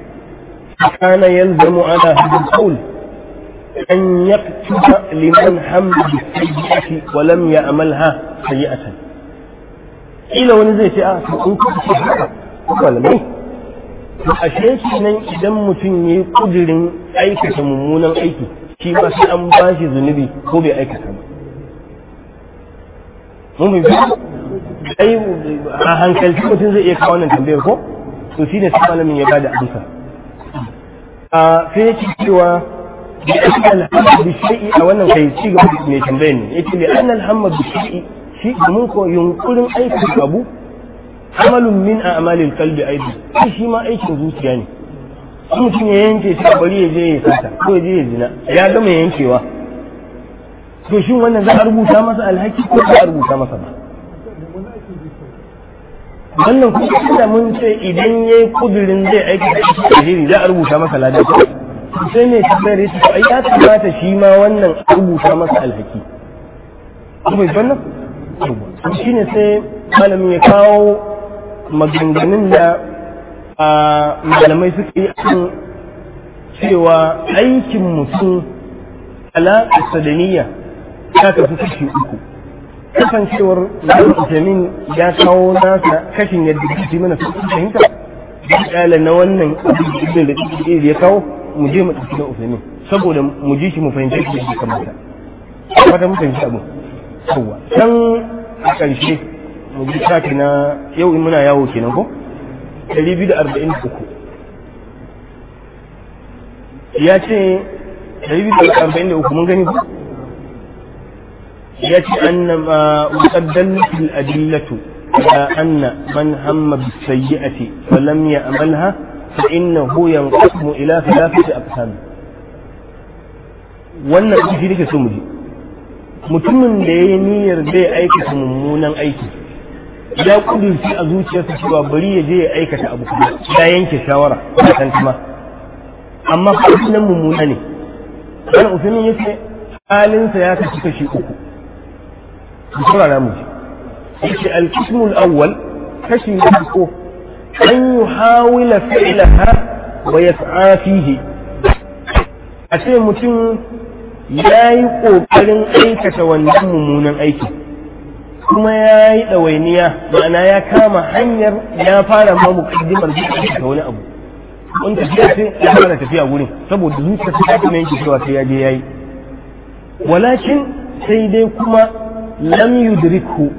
kana yalzamu ala hadal qawl an yaktuba liman hamma bi sayyi'ati wa lam ya'malha sayyi'atan ila wani zai ce a to in kuka ce haka malamai to ashe nan idan mutum yayi kudirin aikata mummunan aiki shi ma sai an bashi zunubi ko bai aikata ba mun bi ai a hankalci mutum zai iya kawo wannan tambayar ko to shi ne sai malamin ya bada amsa a sai yake cewa bi anna al-hamd bi shay'i a wannan kai ci gaba da mai tambayar ne yake bi anna al-hamd bi shay'i shi domin ko yunkurin aikin abu amalun min a'malil qalbi aidan shi shi ma aikin zuciya ne in mutum ya yanke shi bari ya je ya sata ko ya je ya zina ya gama yankewa to shin wannan za a rubuta masa alhaki ko za a rubuta masa ba wannan kuma da mun ce idan ya yi kudurin zai aiki da shi alheri za a rubuta masa ladan sai ne tambayar ya ce ai ya kamata shi ma wannan a rubuta masa alhaki kuma wannan shi ne sai malamin ya kawo maganganun da malamai suka yi akan cewa aikin mutum alaƙarsa da niyya ta kasu kashi uku kasancewar Ibn Uthaymeen ya kawo nasa kashin yadda kake mana fahimta da kala na wannan abin da ya kawo mu je mu ɗauki na Uthaymeen saboda mu ji shi mu fahimci shi da kamata fata mu fahimci abu yawa can a ƙarshe mu ji shafi na yau in muna yawo kenan ko 243 ya ce 243 mun gani ko يأتي أن ما مقدمة الأدلة على أن من هم بالسيئة فلم يأملها فإنه ينقسم إلى ثلاثة أقسام wannan aiki nake so mu ji mutumin da ya yi niyyar zai aikata mummunan aiki ya kudurci a zuciyarsa cewa bari ya je ya aikata abu kuma ya yanke shawara da tantama amma nan mummuna ne wani usulun ya ce halinsa ya kashi kashi uku بسرعة نموذج القسم الأول كشف يحقه أن يحاول فعلها ويسعى فيه أشياء متن ya yi ƙoƙarin aikata wannan mummunan aiki kuma ya yi ɗawainiya ma'ana ya kama hanyar ya fara ma muƙaddimar zai aikata wani abu in tafiya sai ya fara tafiya wurin saboda zuciya ta kuma yanke cewa sai ya je ya yi walakin sai dai kuma lam yudrikhu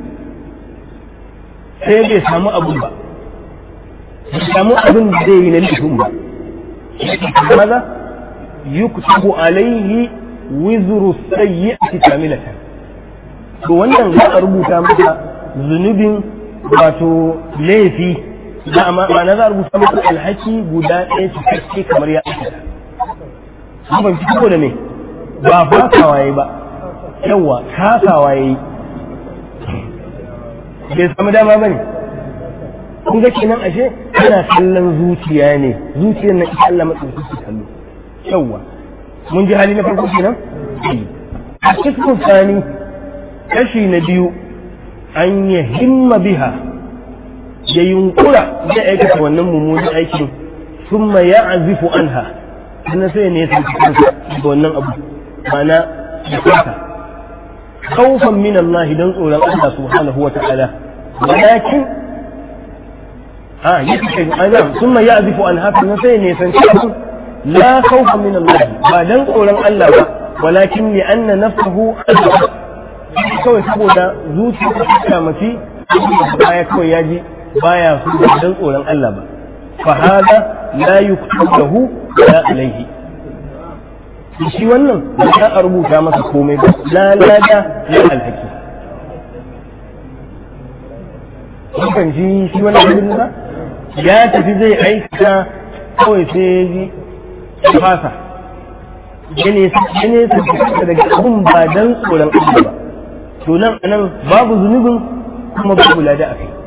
sai bai samu abun ba bai samu abin da zai yi na laifin ba maza yuktabu alaihi wizru sayyi'ati kamilatan to wannan za a rubuta masa zunubin wato laifi za a ma'ana za a rubuta masa alhaki guda ɗaya cikakke kamar ya aikata ban fi da me ba fatawa yayi ba yawa kasawa yayi bai samu dama bane kun ga kenan ashe ana kallon zuciya ne zuciyar na ita Allah madauki kallo yawa mun ji hali na farko kenan a cikin tsani kashi na biyu an ya himma biha ya yunkura zai aikata wannan mummunan aikin summa ya azifu anha sannan sai ne ya san kansa da wannan abu mana da kansa خوفا من الله دون أولا الله سبحانه وتعالى ولكن آه يتكلم أنا ثم يعزف عن هذا النسين يسنشأه لا خوفا من الله بعدين أولا الله ولكن لأن نفسه أجل kawai saboda zuciya ta kyamaci baya kawai ya ji baya su da dan tsoron Allah ba fa hada la yuktabu lahu la alaihi shi wannan ba za a rubuta masa komai ba la lada la alhaki kan ji shi wannan abin ba ya tafi zai aikata kawai sai ya ji fasa ya ne daga abin ba dan tsoron Allah ba to nan anan babu zunubin kuma babu lada a kai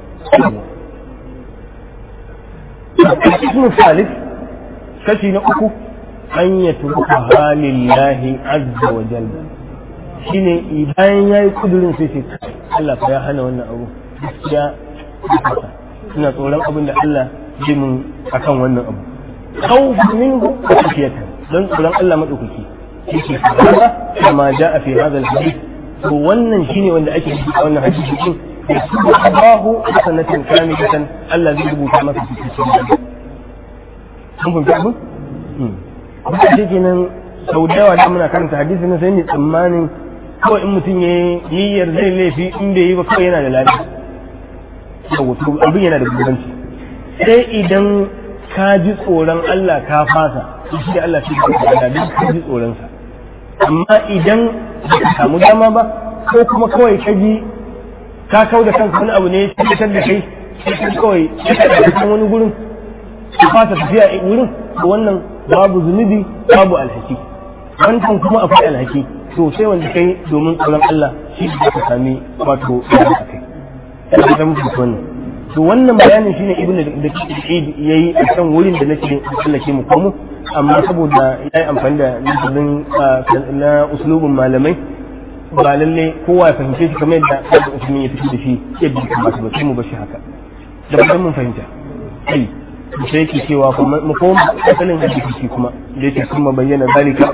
ismu salif kashi na uku an ya turuka halillahi azza wa jalla shine bayan ya yi kudurin sai ce Allah fa ya hana wannan abu gaskiya ina tsoron abin da Allah ji mun akan wannan abu khawfu minhu wa khashiyatan dan tsoron Allah madaukaki yake kaza kama jaa fi hadha alhadith to wannan shine wanda ake yi a wannan hadisi din yasubu Allahu hasanatan kamilatan Allah zai rubuta masa cikin sun fahimci abin kuma shi kenan sau da yawa da muna karanta hadisi na sai ni tsammanin kawai in mutum ya yi niyyar zai laifi in bai yi ba kawai yana da lafiya yawa to abin yana da bambanci sai idan ka ji tsoron Allah ka fasa shi da Allah shi da duk ka ji tsoron sa amma idan ka samu dama ba ko kuma kawai ka ji ka kau da kanka wani abu ne ya fitar da kai sai kawai ya ka wani gurin ka fasa tafiya a wurin wannan babu zunubi babu alhaki wancan kuma akwai alhaki to sai wanda kai domin tsoron Allah shi da ka sami wato a kai ina da muku wannan to wannan bayanin shine ibnu da yayi a kan wurin da nake tsallake mu komo amma saboda yayi amfani da lafazin na uslubin malamai ba lalle kowa ya fahimce shi kamar yadda Abu Usman ya fito da shi yadda ya kamata ba sai mu bashi haka da ba mun fahimta ai sai yake cewa kuma mu koma asalin hadisi kuma da yake kuma bayyana zalika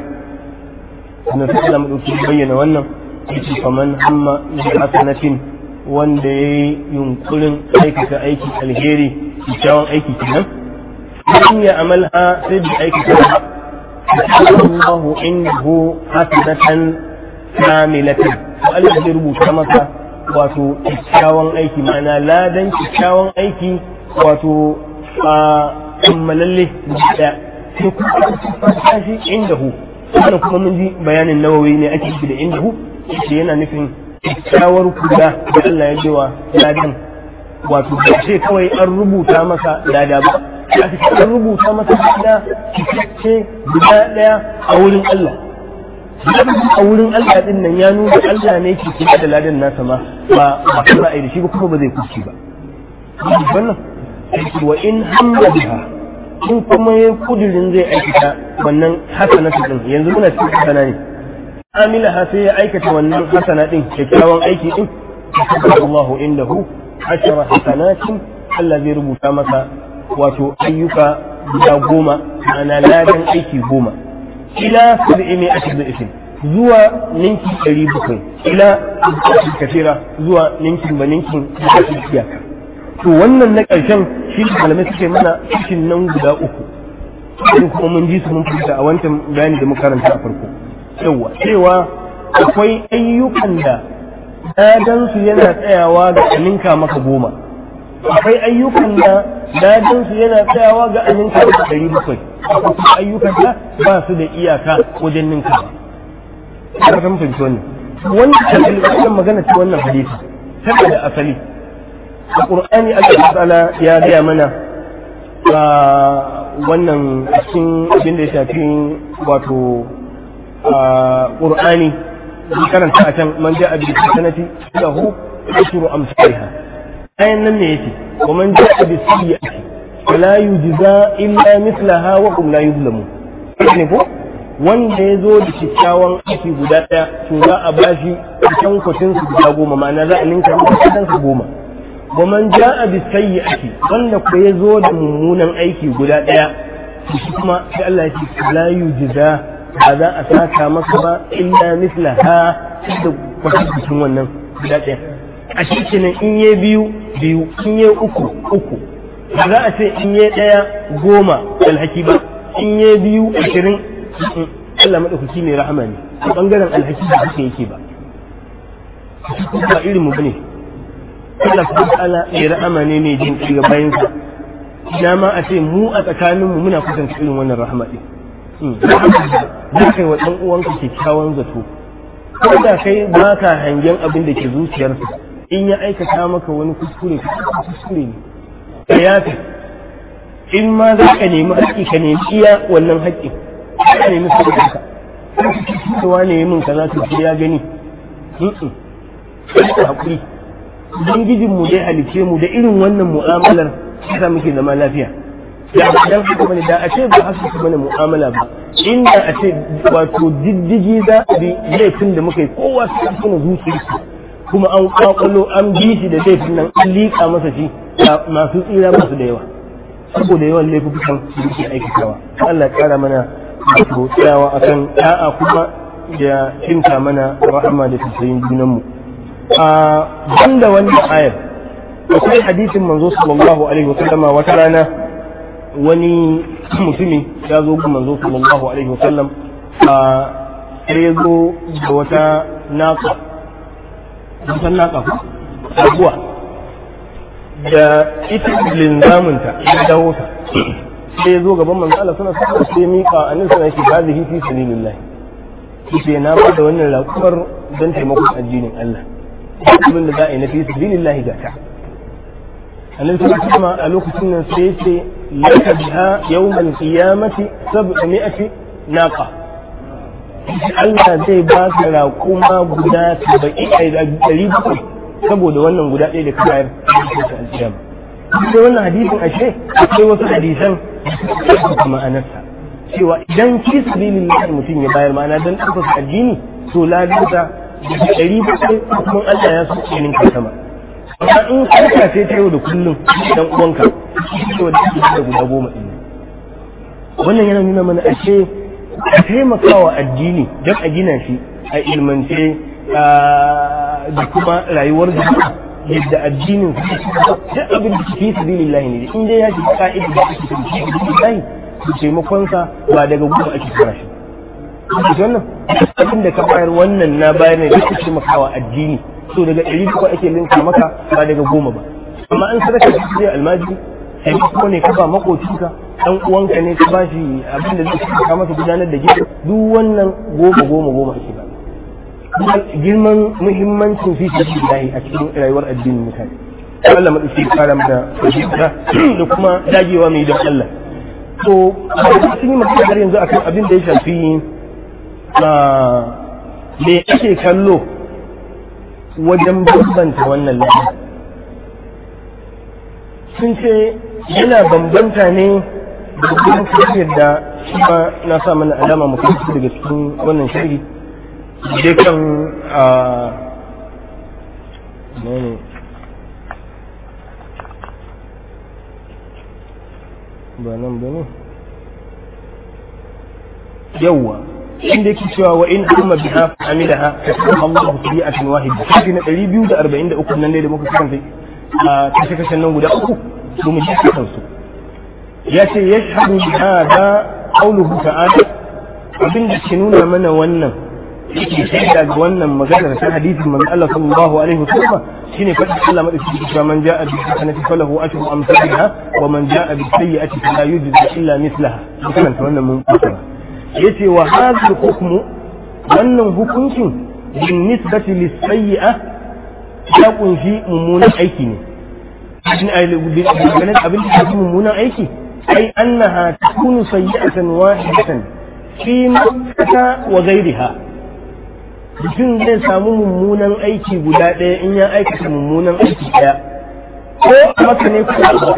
na sallam mu dauki bayyana wannan yake faman hamma bi hasanatin wanda ya yi yunkurin aikata aiki alheri kyakkyawan aiki kenan in ya amalha sai da aikata ba Allahu indahu hasanatan kamilatan to Allah zai rubuta maka wato kyakkyawan aiki ma'ana ladan kyakkyawan aiki wato a kammalalle da sai kuma tashi indahu wannan kuma mun ji bayanin nawawi ne ake yi da indahu shi yana nufin kyakkyawar kula da Allah ya cewa ladan wato ba sai kawai an rubuta masa lada ba ya ce an rubuta masa lada cikakke guda daya a wurin Allah a wurin Allah din nan ya nuna Allah ne ke kula da ladan nasa ma ba ba kuma ai da shi ba kuma ba zai kuci ba wannan wa in hamma biha in kuma ya kudirin zai aikata wannan hasanatu din yanzu muna cikin hasana ne amilaha sai ya aikata wannan hasana din kyakkyawan aiki din Allahu indahu ashara hasanatin Allah zai rubuta masa wato ayyuka guda goma ana ladan aiki goma ila sab'i mai ashir da isin zuwa ninki ɗari bakwai ila kafira zuwa ninkin ba ninkin kafin iyaka to wannan na ƙarshen shi malamai suke mana cikin nan guda uku kuma mun ji su mun fita a wancan bayani da muka karanta a farko yawa cewa akwai ayyukan da dadansu yana tsayawa ga aminka maka goma akwai ayyukan da dadansu yana tsayawa ga aminka maka ɗari bakwai akwai ayyukan da ba su da iyaka wajen ninka ba ka san fahimci wannan wannan asali wannan magana ce wannan hadisi tana da asali a qur'ani Allah ta'ala ya gaya mana wannan cikin abin da ya shafi wato qur'ani bi karanta a can man ja'a bi sanati lahu ashru amsalha ayan nan ne yake wa man ja'a bi sayyi'ati fala yujza illa mithlaha wa hum la yuzlamun ne ko wanda ya zo da kyakkyawan aiki guda ɗaya to za a ba shi cikin kwatin su guda goma ma'ana za a ninka masa kudan su goma wa man ja'a bi sayyi'ati wanda ko ya zo da mummunan aiki guda ɗaya to shi kuma sai Allah ya ce la yujza ba za a saka masa ba illa mislaha da kwatankwacin wannan guda ɗaya a shi kenan in yi biyu biyu in yi uku uku ba za a ce in yi ɗaya goma alhaki ba in yi biyu ashirin Allah maɗaukaki mai rahama ne a ɓangaren alhaki da haka yake ba ba irin mu bane Allah subhanahu ta'ala mai rahama ne mai jin ƙirga bayansa ina ma a ce mu a tsakaninmu muna kusanta irin wannan rahama ɗin za ka yi wa ɗan uwanka kyakkyawan zato ko da kai ba ka hangen abin da ke zuciyarsa in ya aikata maka wani kuskure ka kuskure ne ka yafe in ma za ka nemi haƙƙi ka nemi iya wannan haƙƙin ka nemi saboda ka cewa ne min kaza to ya gani ka haƙuri ubangijin mu dai halice mu da irin wannan mu'amalar yasa muke zama lafiya da dan haka bane da a ce ba haka su bane mu'amala ba inda a ce wato diddigi za a bi laifin da muka yi kowa su kan tuna zuciyarsa kuma an kwakwalo an bi shi da laifin nan an liƙa masa shi masu tsira masu da yawa saboda yawan laifukan da yake aikatawa Allah ya kara mana wato tsayawa akan da'a kuma da cinta mana rahama da tausayin junanmu a banda wannan ayar akwai hadisin manzo sallallahu alaihi wasallama wata rana wani mutumi ya zo ga manzo sallallahu alaihi wasallam a sai ya zo da wata naka wata naka ko abuwa da ita linzaminta ya dawo ta sai ya zo gaban manzo Allah suna sa sai ya miƙa annabi suna yake hazihi fi sabilillah yace na ba da wannan raƙumar don taimakon addinin Allah abin da za a yi na fi sabilillah ga ta annabi sallallahu alaihi wasallam a lokacin nan sai yace laka biha yawmal qiyamati sab'ati naqa Allah zai ba ka raƙuma guda saba'in a ɗari bakwai saboda wannan guda ɗaya da ka bayar a alƙiyama sai wannan hadisin ashe akwai wasu hadisan da ma'anarsa cewa idan fi sabilillah mutum ya bayar ma'ana dan ɗaukaka addini to ladarsa da ɗari bakwai kuma Allah ya so ke ninka sama amma in karka ce ta yau da kullum dan uwanka to da da guda goma ɗin wannan yana nuna mana ashe a taimakawa addini don a gina shi a ilmance da kuma rayuwar jama'a yadda addinin su duk abin da fi sabilillahi ne in dai ya ji ka'ida da ake fi sabilillahi to taimakon sa ba daga gudu ake fara shi wannan abin da ka bayar wannan na bayar ne da ke taimakawa addini so daga ɗari bakwai ake linka maka ba daga goma ba amma an sadaka shi zai almajiri taimako ne ka ba makocinka dan uwanka ne ka bashi abin da zai taimaka masa gudanar da gida duk wannan goma goma goma ake ba girman muhimmancin fi sabilillahi a cikin rayuwar addinin mutane Allah madauki fara da fahimta da kuma dagewa mai don Allah to sun yi magana har yanzu akan abin da ya shafi me ake kallo wajen bambanta wannan lafiya sun ce yana bambanta ne da kuma yadda shi ma na sa mana alama mu daga cikin wannan shiri je kan a ne ba nan ba ne yawwa inda yake cewa wa in amma biha amilaha kasaba Allah sabi'atan wahida kashi na 243 nan ne da muka karanta a kashe kashen nan guda uku su mu ji kan su ya ce yashhadu bi hada qawluhu ta'ala abin da ke nuna mana wannan yake shaida ga wannan maganar ta hadisin manzo Allah sallallahu alaihi wasallam shine fadin Allah madauki cewa man ja'a bi hasanati falahu ashru amsalha wa man ja'a bi sayyi'ati fala yujza illa mislaha dukkan wannan mun fara yace wa hadha hukmu wannan hukuncin bin nisbati lis sayyi'a ya kunshi mummunan aiki ne ganin abin da ke mummunan aiki ai annaha takunu sayyi'atan wahidatan fi makkata wa ghayriha mutum zai samu mummunan aiki guda ɗaya in ya aikata mummunan aiki ɗaya ko maka ne ko ba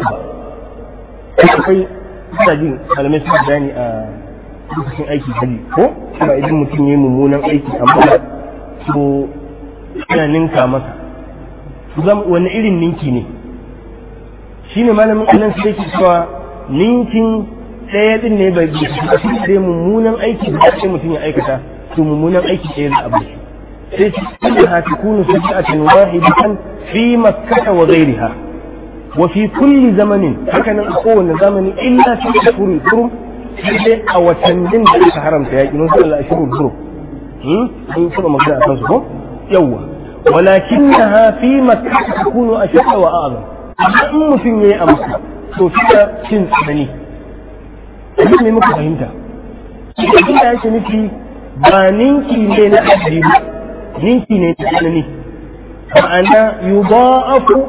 akwai suna jin malamai suna bayani a lokacin aiki hali ko kuma idan mutum ya yi mummunan aiki amma to yana ninka masa wani irin ninki ne shi ne malamin anan sai ke cewa ninkin ɗaya ɗin ne bai bi sai mummunan aiki da sai mutum ya aikata to mummunan aiki ɗaya za a bai sai ce innaha takunu saja'atan wahidatan fi makkah wa ghayriha wa fi kulli zamanin haka nan a kowane zamani illa fi shurul hurum sai a watannin da aka haramta yaƙi mun sallallahu alaihi hurum hmm an saba magana akan su ko yawwa walakinnaha fi makkah takunu ashadda wa a'zam amma in mutum yayi a makka to fi cin tsanani abin ne muka fahimta idan ya yake nufi ba ninki ne na adadi ba ninki ne na tsanani ma'ana yudha'afu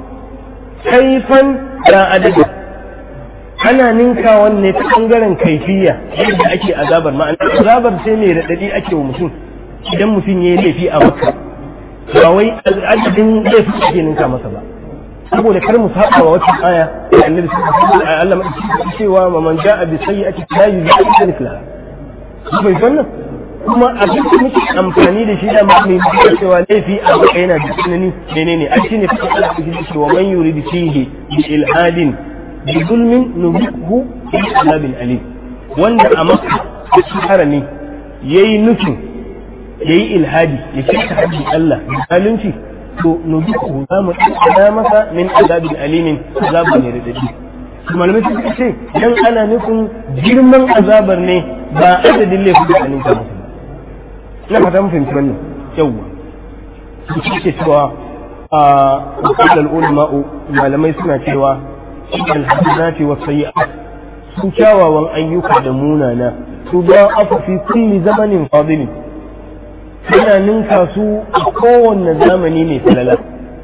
kaifan da adadi ana ninka wanne ta bangaren kaifiya yadda ake azabar ma'ana azabar sai mai raɗaɗi ake wa mutum idan mutum ya yi laifi a maka ba wai adadin laifin ake ninka masa ba saboda kar mu saba wa wata aya da annabi sallallahu alaihi wasallam Allah madauki cewa man ja'a bi sayyi'ati la yuzaa mithlaha bai wannan kuma abin da muke amfani da shi da ma mai mutuwa cewa laifi a baka yana da tsanani menene a shine fa Allah ya ji cewa man yurid fihi bi ilhadin bi zulmin nubikhu fi azabin alim wanda a maka shi harami yayi nufin yayi ilhadi ya ce ta haddi Allah da zalunci to nubikhu za mu tsada masa min azabin alimin azabun ne da dadi malamai suka ce dan ana nufin girman azabar ne ba adadin laifin da anin ta musu na fata mun fahimci wannan yawwa su ce cewa a wakilal ulama'u malamai suna cewa al hasanati wa sayyi'at su kyawawan ayyuka da munana su ba afu fi kulli zamanin fadili suna ninka su a kowanne zamani mai falala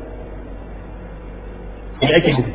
da ake nufi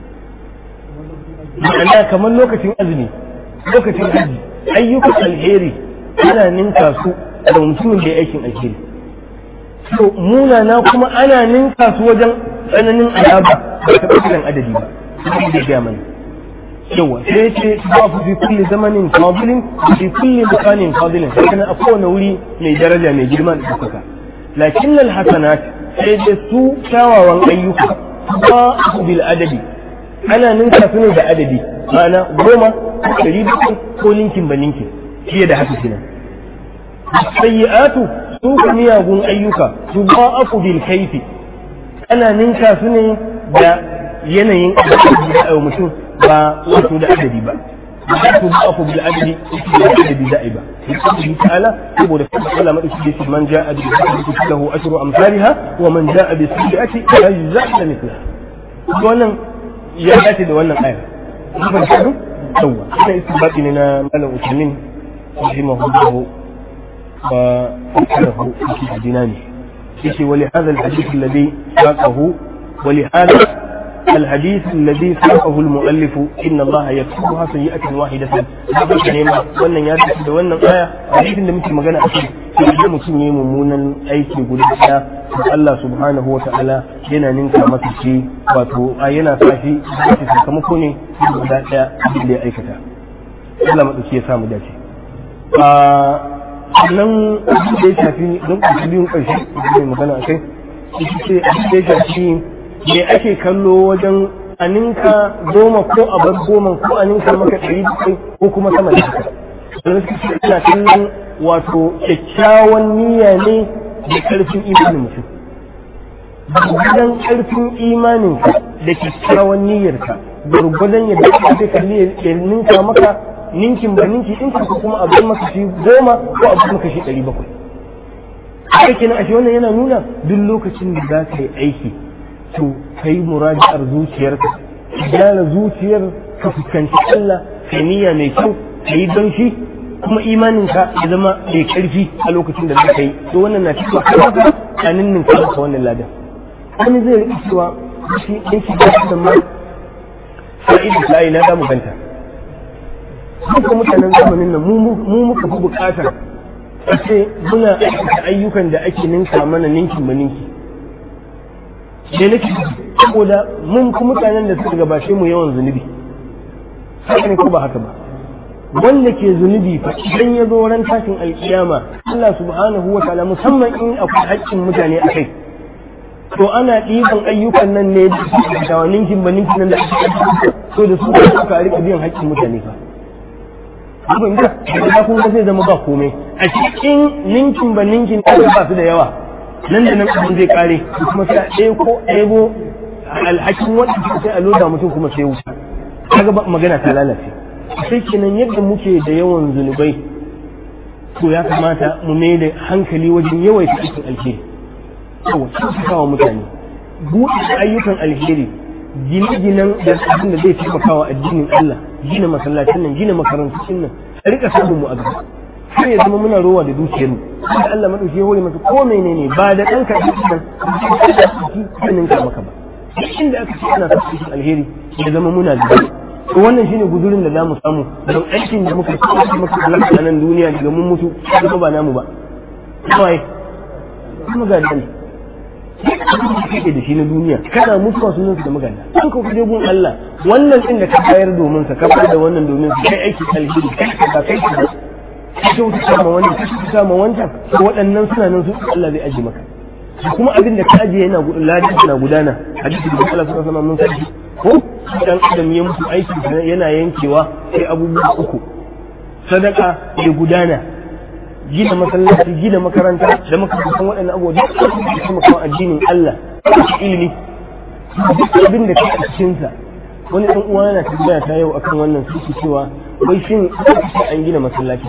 ma'ana kamar lokacin azumi lokacin haji ayyukan alheri ana ninka su da mutumin da ya aikin alheri to munana kuma ana ninka su wajen tsananin azaba ba ta ɓangaren adadi ba sai da gaya mana yawa sai ce ba ku fi kulli zamanin fadilin fi kulli makanin fadilin sai kana a kowane wuri mai daraja mai girma da ɗaukaka lakin lal hasanat sai da su kyawawan ayyuka ba su bil adadi ana ninka su ne da adadi ma'ana goma ɗari bakwai ko ninkin ba ninkin fiye da haka kenan sayyi'atu su ka miyagun ayyuka su ba aku bil kaifi ana ninka su ne da yanayin da mutum ba wato da adadi ba wato ba aku bil adadi da adadi za'i ba Allah ta'ala saboda kuma Allah madauki da man ja'a bi hasanati lahu ashru amsalha wa man ja'a bi sayyi'ati la yujza mithlaha wannan ya dace da wannan ayar kuma shi yawa ina istibati ne na malam usmin rahimahullahu وفكره في الجنان يشي ولهذا الحديث الذي ساقه ولهذا الحديث الذي ساقه المؤلف إن الله يكتبها سيئة واحدة هذا كلمة وانا يادس da wannan aya hadisin da muke magana akai sai mutum yayi mummunan aiki guda daya to Allah subhanahu wata'ala yana ninka masa shi wato yana sa shi shi sakamako ne guda daya da ya aikata Allah madauki ya samu dace sannan abin da ya shafi don ƙarshe biyun ƙarshe mai magana a kai ita ce abin da ya shafi me ake kallo wajen aninka goma ko a bar goma ko aninka maka ɗari bakwai ko kuma sama da haka don suka ce ina kallon wato kyakkyawan niyya ne da ƙarfin imanin mutum gwargwadon ƙarfin imaninka da kyakkyawan niyyarka gwargwadon yadda aka ce kalli ya ninka maka ninkin ba ninki ɗinkin ko kuma abin maka shi goma ko abin maka shi ɗari bakwai haka kenan ashe wannan yana nuna duk lokacin da za ka yi aiki to ka yi muraji'ar zuciyarka ka gyara zuciyar ka fuskanci Allah ka niyya mai kyau ka yi don shi kuma imaninka ya zama mai ƙarfi a lokacin da za ka yi to wannan na cikin kawai a ninnin ka maka wannan ladan wani zai riƙe cewa shi yake da shi da ma fa'idu sa'i na damu ganta duka mutanen zamanin nan mu muka fi bukatar a ce muna aikata ayyukan da ake ninka mana ninkin ba ninki da nake saboda mun fi mutanen da suka gabashe mu yawan zunubi haka ne ko ba haka ba wanda ke zunubi fa idan ya zo ran tashin alkiyama Allah subhanahu wa ta'ala musamman in akwai haƙƙin mutane a kai to ana ɗiban ayyukan nan ne da ninkin ba ninkin nan da ake so da su ka rika biyan haƙƙin mutane fa abin da da kun zai zama ba komai a cikin ninkin ba ninkin da ba su da yawa nan da nan abin zai kare kuma sai a ɗaya ko ɗebo alhakin waɗanda sai a loda mutum kuma sai wuta kaga ba magana ta lalace sai kenan yadda muke da yawan zunubai to ya kamata mu mai da hankali wajen yawaita aikin alheri yawa kyautatawa mutane buɗe ayyukan alheri gine-ginen da abin da zai taimaka wa addinin Allah gina masallacin nan gina makarantun nan a rika samun mu a gaba har ya zama muna rowa da dukiyar mu da Allah madauki ya hore masa ko menene ba da dan ka nan sanin ka maka ba inda aka ce ana sa cikin alheri ya zama muna da to wannan shine guzurin da zamu samu don aikin da muka yi muka halaka a nan duniya daga mun mutu kuma ba namu ba kawai kuma ga dan kake da shi na duniya kana mutuwa sunan su da magana an ka kuje gun Allah wannan din da ka bayar domin sa ka bayar da wannan domin sa kai aiki alheri kai ka kai ka ka wuta ma wannan ka wuta ma wancan to waɗannan suna nan su Allah zai aje maka kuma abin da ka aje yana ladan na gudana hadisi da Allah sallallahu alaihi mun sani ko dan adam ya mutu aiki yana yankewa sai abubuwa uku sadaka ya gudana gina masallaci gina makaranta da makarantar waɗannan abubuwa duk da kuma kawo addinin Allah da ilimi duk abin da kake cikin sa wani ɗan uwa yana tambaya ta yau akan wannan suke cewa wai shin sai an gina masallaci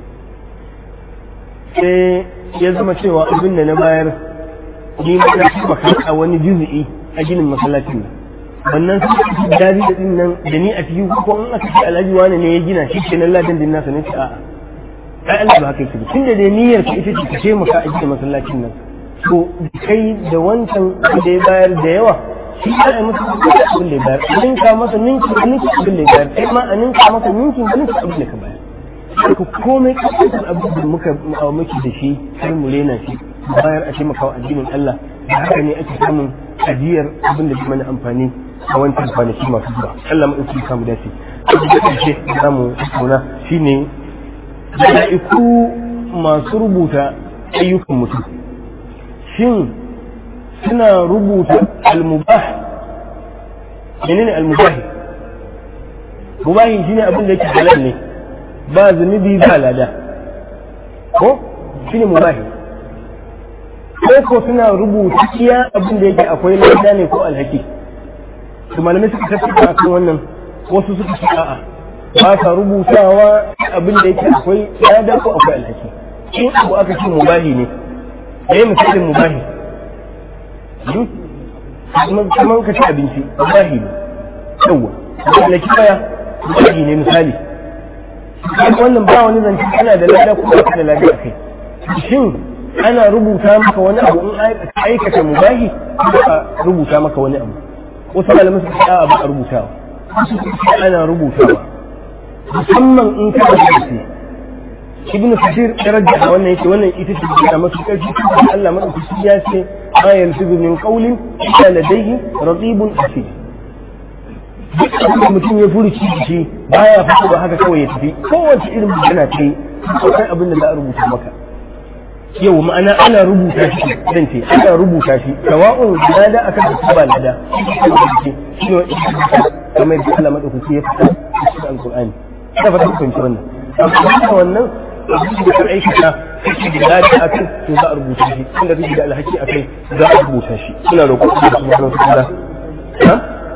sai ya zama cewa abin da na bayar ni ma na taimaka a wani juzu'i a ginin masallacin nan wannan sun dari da din nan da ni a cikin ko in aka ce alhaji wani ne ya gina shi kenan ladan din nasa ne ce a'a ai Allah ba haka yake tun da dai niyyar ka ita ce ka ce maka a gina masallacin nan to kai da wancan da ya bayar da yawa shi ya yi masa abin da ya bayar a ninka masa ninkin a ninkin abin da ya bayar kai ma a ninka masa ninkin a ninkin abin da ka bayar haka komai kasar abin da muka muke da shi har mu rena shi bayar a taimaka wa addinin Allah da haka ne ake samun ajiyar abin da mana amfani a wancan kwanaki masu zuwa Allah mu ɗauki kamu dace abin da ƙarshe za mu tattauna shine mala'iku masu rubuta ayyukan mutum shin suna rubuta al-mubah menene al-mubah mubahi shine abin da yake halal ne ba zunubi ba lada ko shine mubahi ko ko suna rubuta iya abin da yake akwai lada ne ko alhaki to malamai suka tafi akan wannan wasu suka ce a'a ba ka rubutawa abin da yake akwai lada ko akwai alhaki in abu aka ce mubahi ne yayi misalin mubahi kamar ka ci abinci mubahi ne yawa alhaki baya mubahi ne misali wannan ba wani zance ana da lada ko ba da lada kai shin ana rubuta maka wani abu in aikata mubahi ko a rubuta maka wani abu wasu malamai suka ce ba a rubutawa ana rubutawa musamman in ka da shi ibnu kathir ya rajja wannan yake wannan ita ce da masu karfi Allah madaukaki ya ce ma yalfizu min qawlin illa ladayhi raqibun atid duk da mutum ya furuci da shi baya fito ba haka kawai ya tafi kowace irin magana ce akwai abin da za a rubuta maka yau ma'ana ana rubuta shi zan ce ana rubuta shi sawa'un lada akan da ba lada shi ne kamar da Allah madaukaki ya fita cikin alqur'ani da fata kun ci wannan amma wannan abin da ka aikata kake da lada akan to za a rubuta shi inda kake da alhaki akai za a rubuta shi ina roƙon Allah subhanahu wa ta'ala ha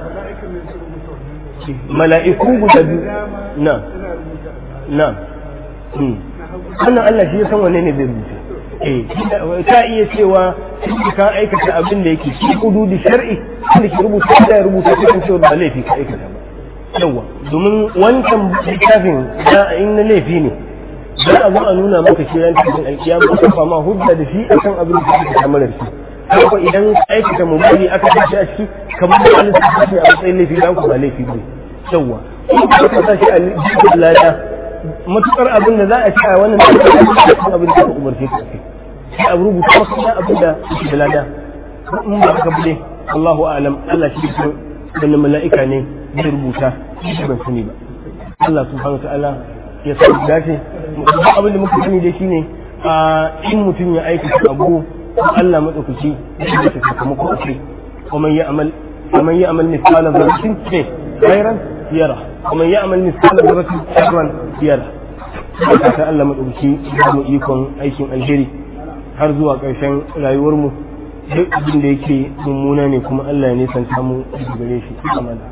mala'iku guda biyu na na wannan Allah shi ya san wanne ne zai rubuta eh ta iya cewa ka aikata abin da yake cikin hududi shar'i da ke rubuta da ya rubuta cikin cewa ba laifi ka aikata ba yawa domin wancan littafin da in na laifi ne za a zo a nuna maka shi ran cikin alkiyama ka fama hujja da shi akan abin da kake kamar shi haka idan aikata mubali aka tashi a ciki kamar da Allah ta ce a matsayin laifi dan ku ba laifi ba yawa in ka sa shi a cikin lada matukar abin da za a ci a wannan da abin da ka umarce ka kai sai a rubuta maka da abin da yake da lada in ba ka bude Allahu a'lam Allah shi ke wannan mala'ika ne zai rubuta shi ban sani ba Allah subhanahu ta'ala ya sa dace abin da muka sani dai shine a in mutum ya aikata abu Allah madaukaki zai ta sakamako a kai kuma ya amal ومن يعمل مثقال ذرة خيرا يره ومن يعمل مثقال ذرة شرا يره haka ta Allah maɗauki mu ikon aikin alheri har zuwa ƙarshen rayuwarmu duk abin da yake mummuna ne kuma Allah ya nisanta mu daga gare shi amana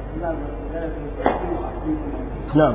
na'am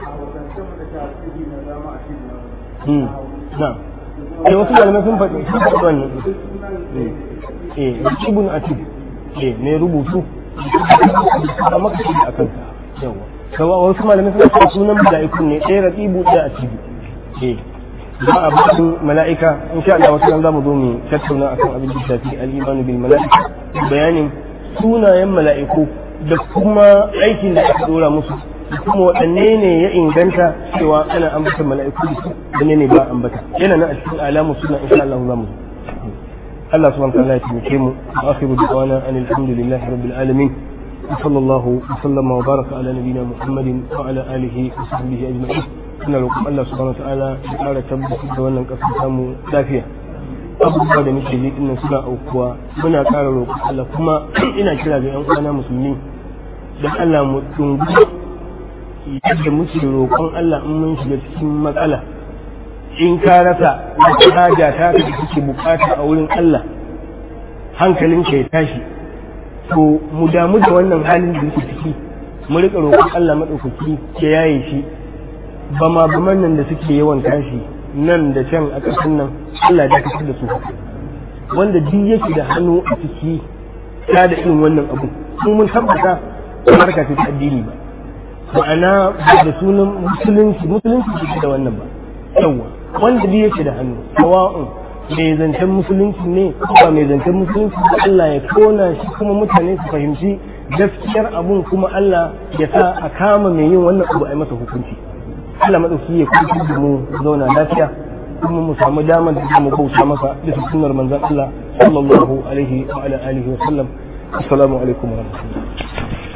hmm na'am eh wasu malamai sun faɗi sun faɗi wannan eh ibn atib eh ne rubutu a maka shi a kanka yawa kawa wasu malamai suna cewa sunan mala'ikun ne ɗaya raqibu ɗaya atibu eh ba a bakin mala'ika insha Allah wasu ran zamu zo mu tattauna akan abin da shafi al-imanu bil mala'ika bayanin sunayen mala'iku da kuma aikin da aka dora musu da kuma waɗanne ne ya inganta cewa ana ambata mala'iku da su wanne ne ba ambata yana nan a cikin alamu suna insha Allah za mu Allah subhanahu wa ta'ala ya taimake mu wa akhiru da'wana anil hamdulillahi rabbil alamin وصلى الله وسلم وبارك على نبينا محمد وعلى اله وصحبه اجمعين ina roƙon Allah subhanahu wa ta'ala ya ƙara tabbatar da wannan ƙasar samu lafiya abubuwa da muke ji dinnan suna aukuwa muna ƙara roƙon Allah kuma ina kira ga 'yan uwana musulmi da Allah mu dungu yadda muke roƙon Allah in mun shiga cikin matsala in ka rasa wata haja ta da kake bukata a wurin Allah hankalinka ya tashi to mu damu da wannan halin da yake ciki mu rika roƙon Allah madaukaki ya yaye shi ba ma ba nan da suke yawan tashi nan da can a ƙasar nan Allah ya kasar da su wanda duk yake da hannu a ciki ta da irin wannan abu mu mun tabbata harka ce ta addini ba ma'ana ba da sunan musulunci musulunci ce da wannan ba yawa wanda bi yake da hannu sawa'un mai zancen musulunci ne ba mai zancen musulunci ba Allah ya tona shi kuma mutane su fahimci gaskiyar abun kuma Allah ya sa a kama mai yin wannan abu a yi masa hukunci Allah madauki ya kuma da mu zauna lafiya kuma mu samu damar da mu bauta masa bisa sunnar manzon Allah sallallahu alaihi wa ala alihi wa sallam assalamu alaikum wa rahmatullahi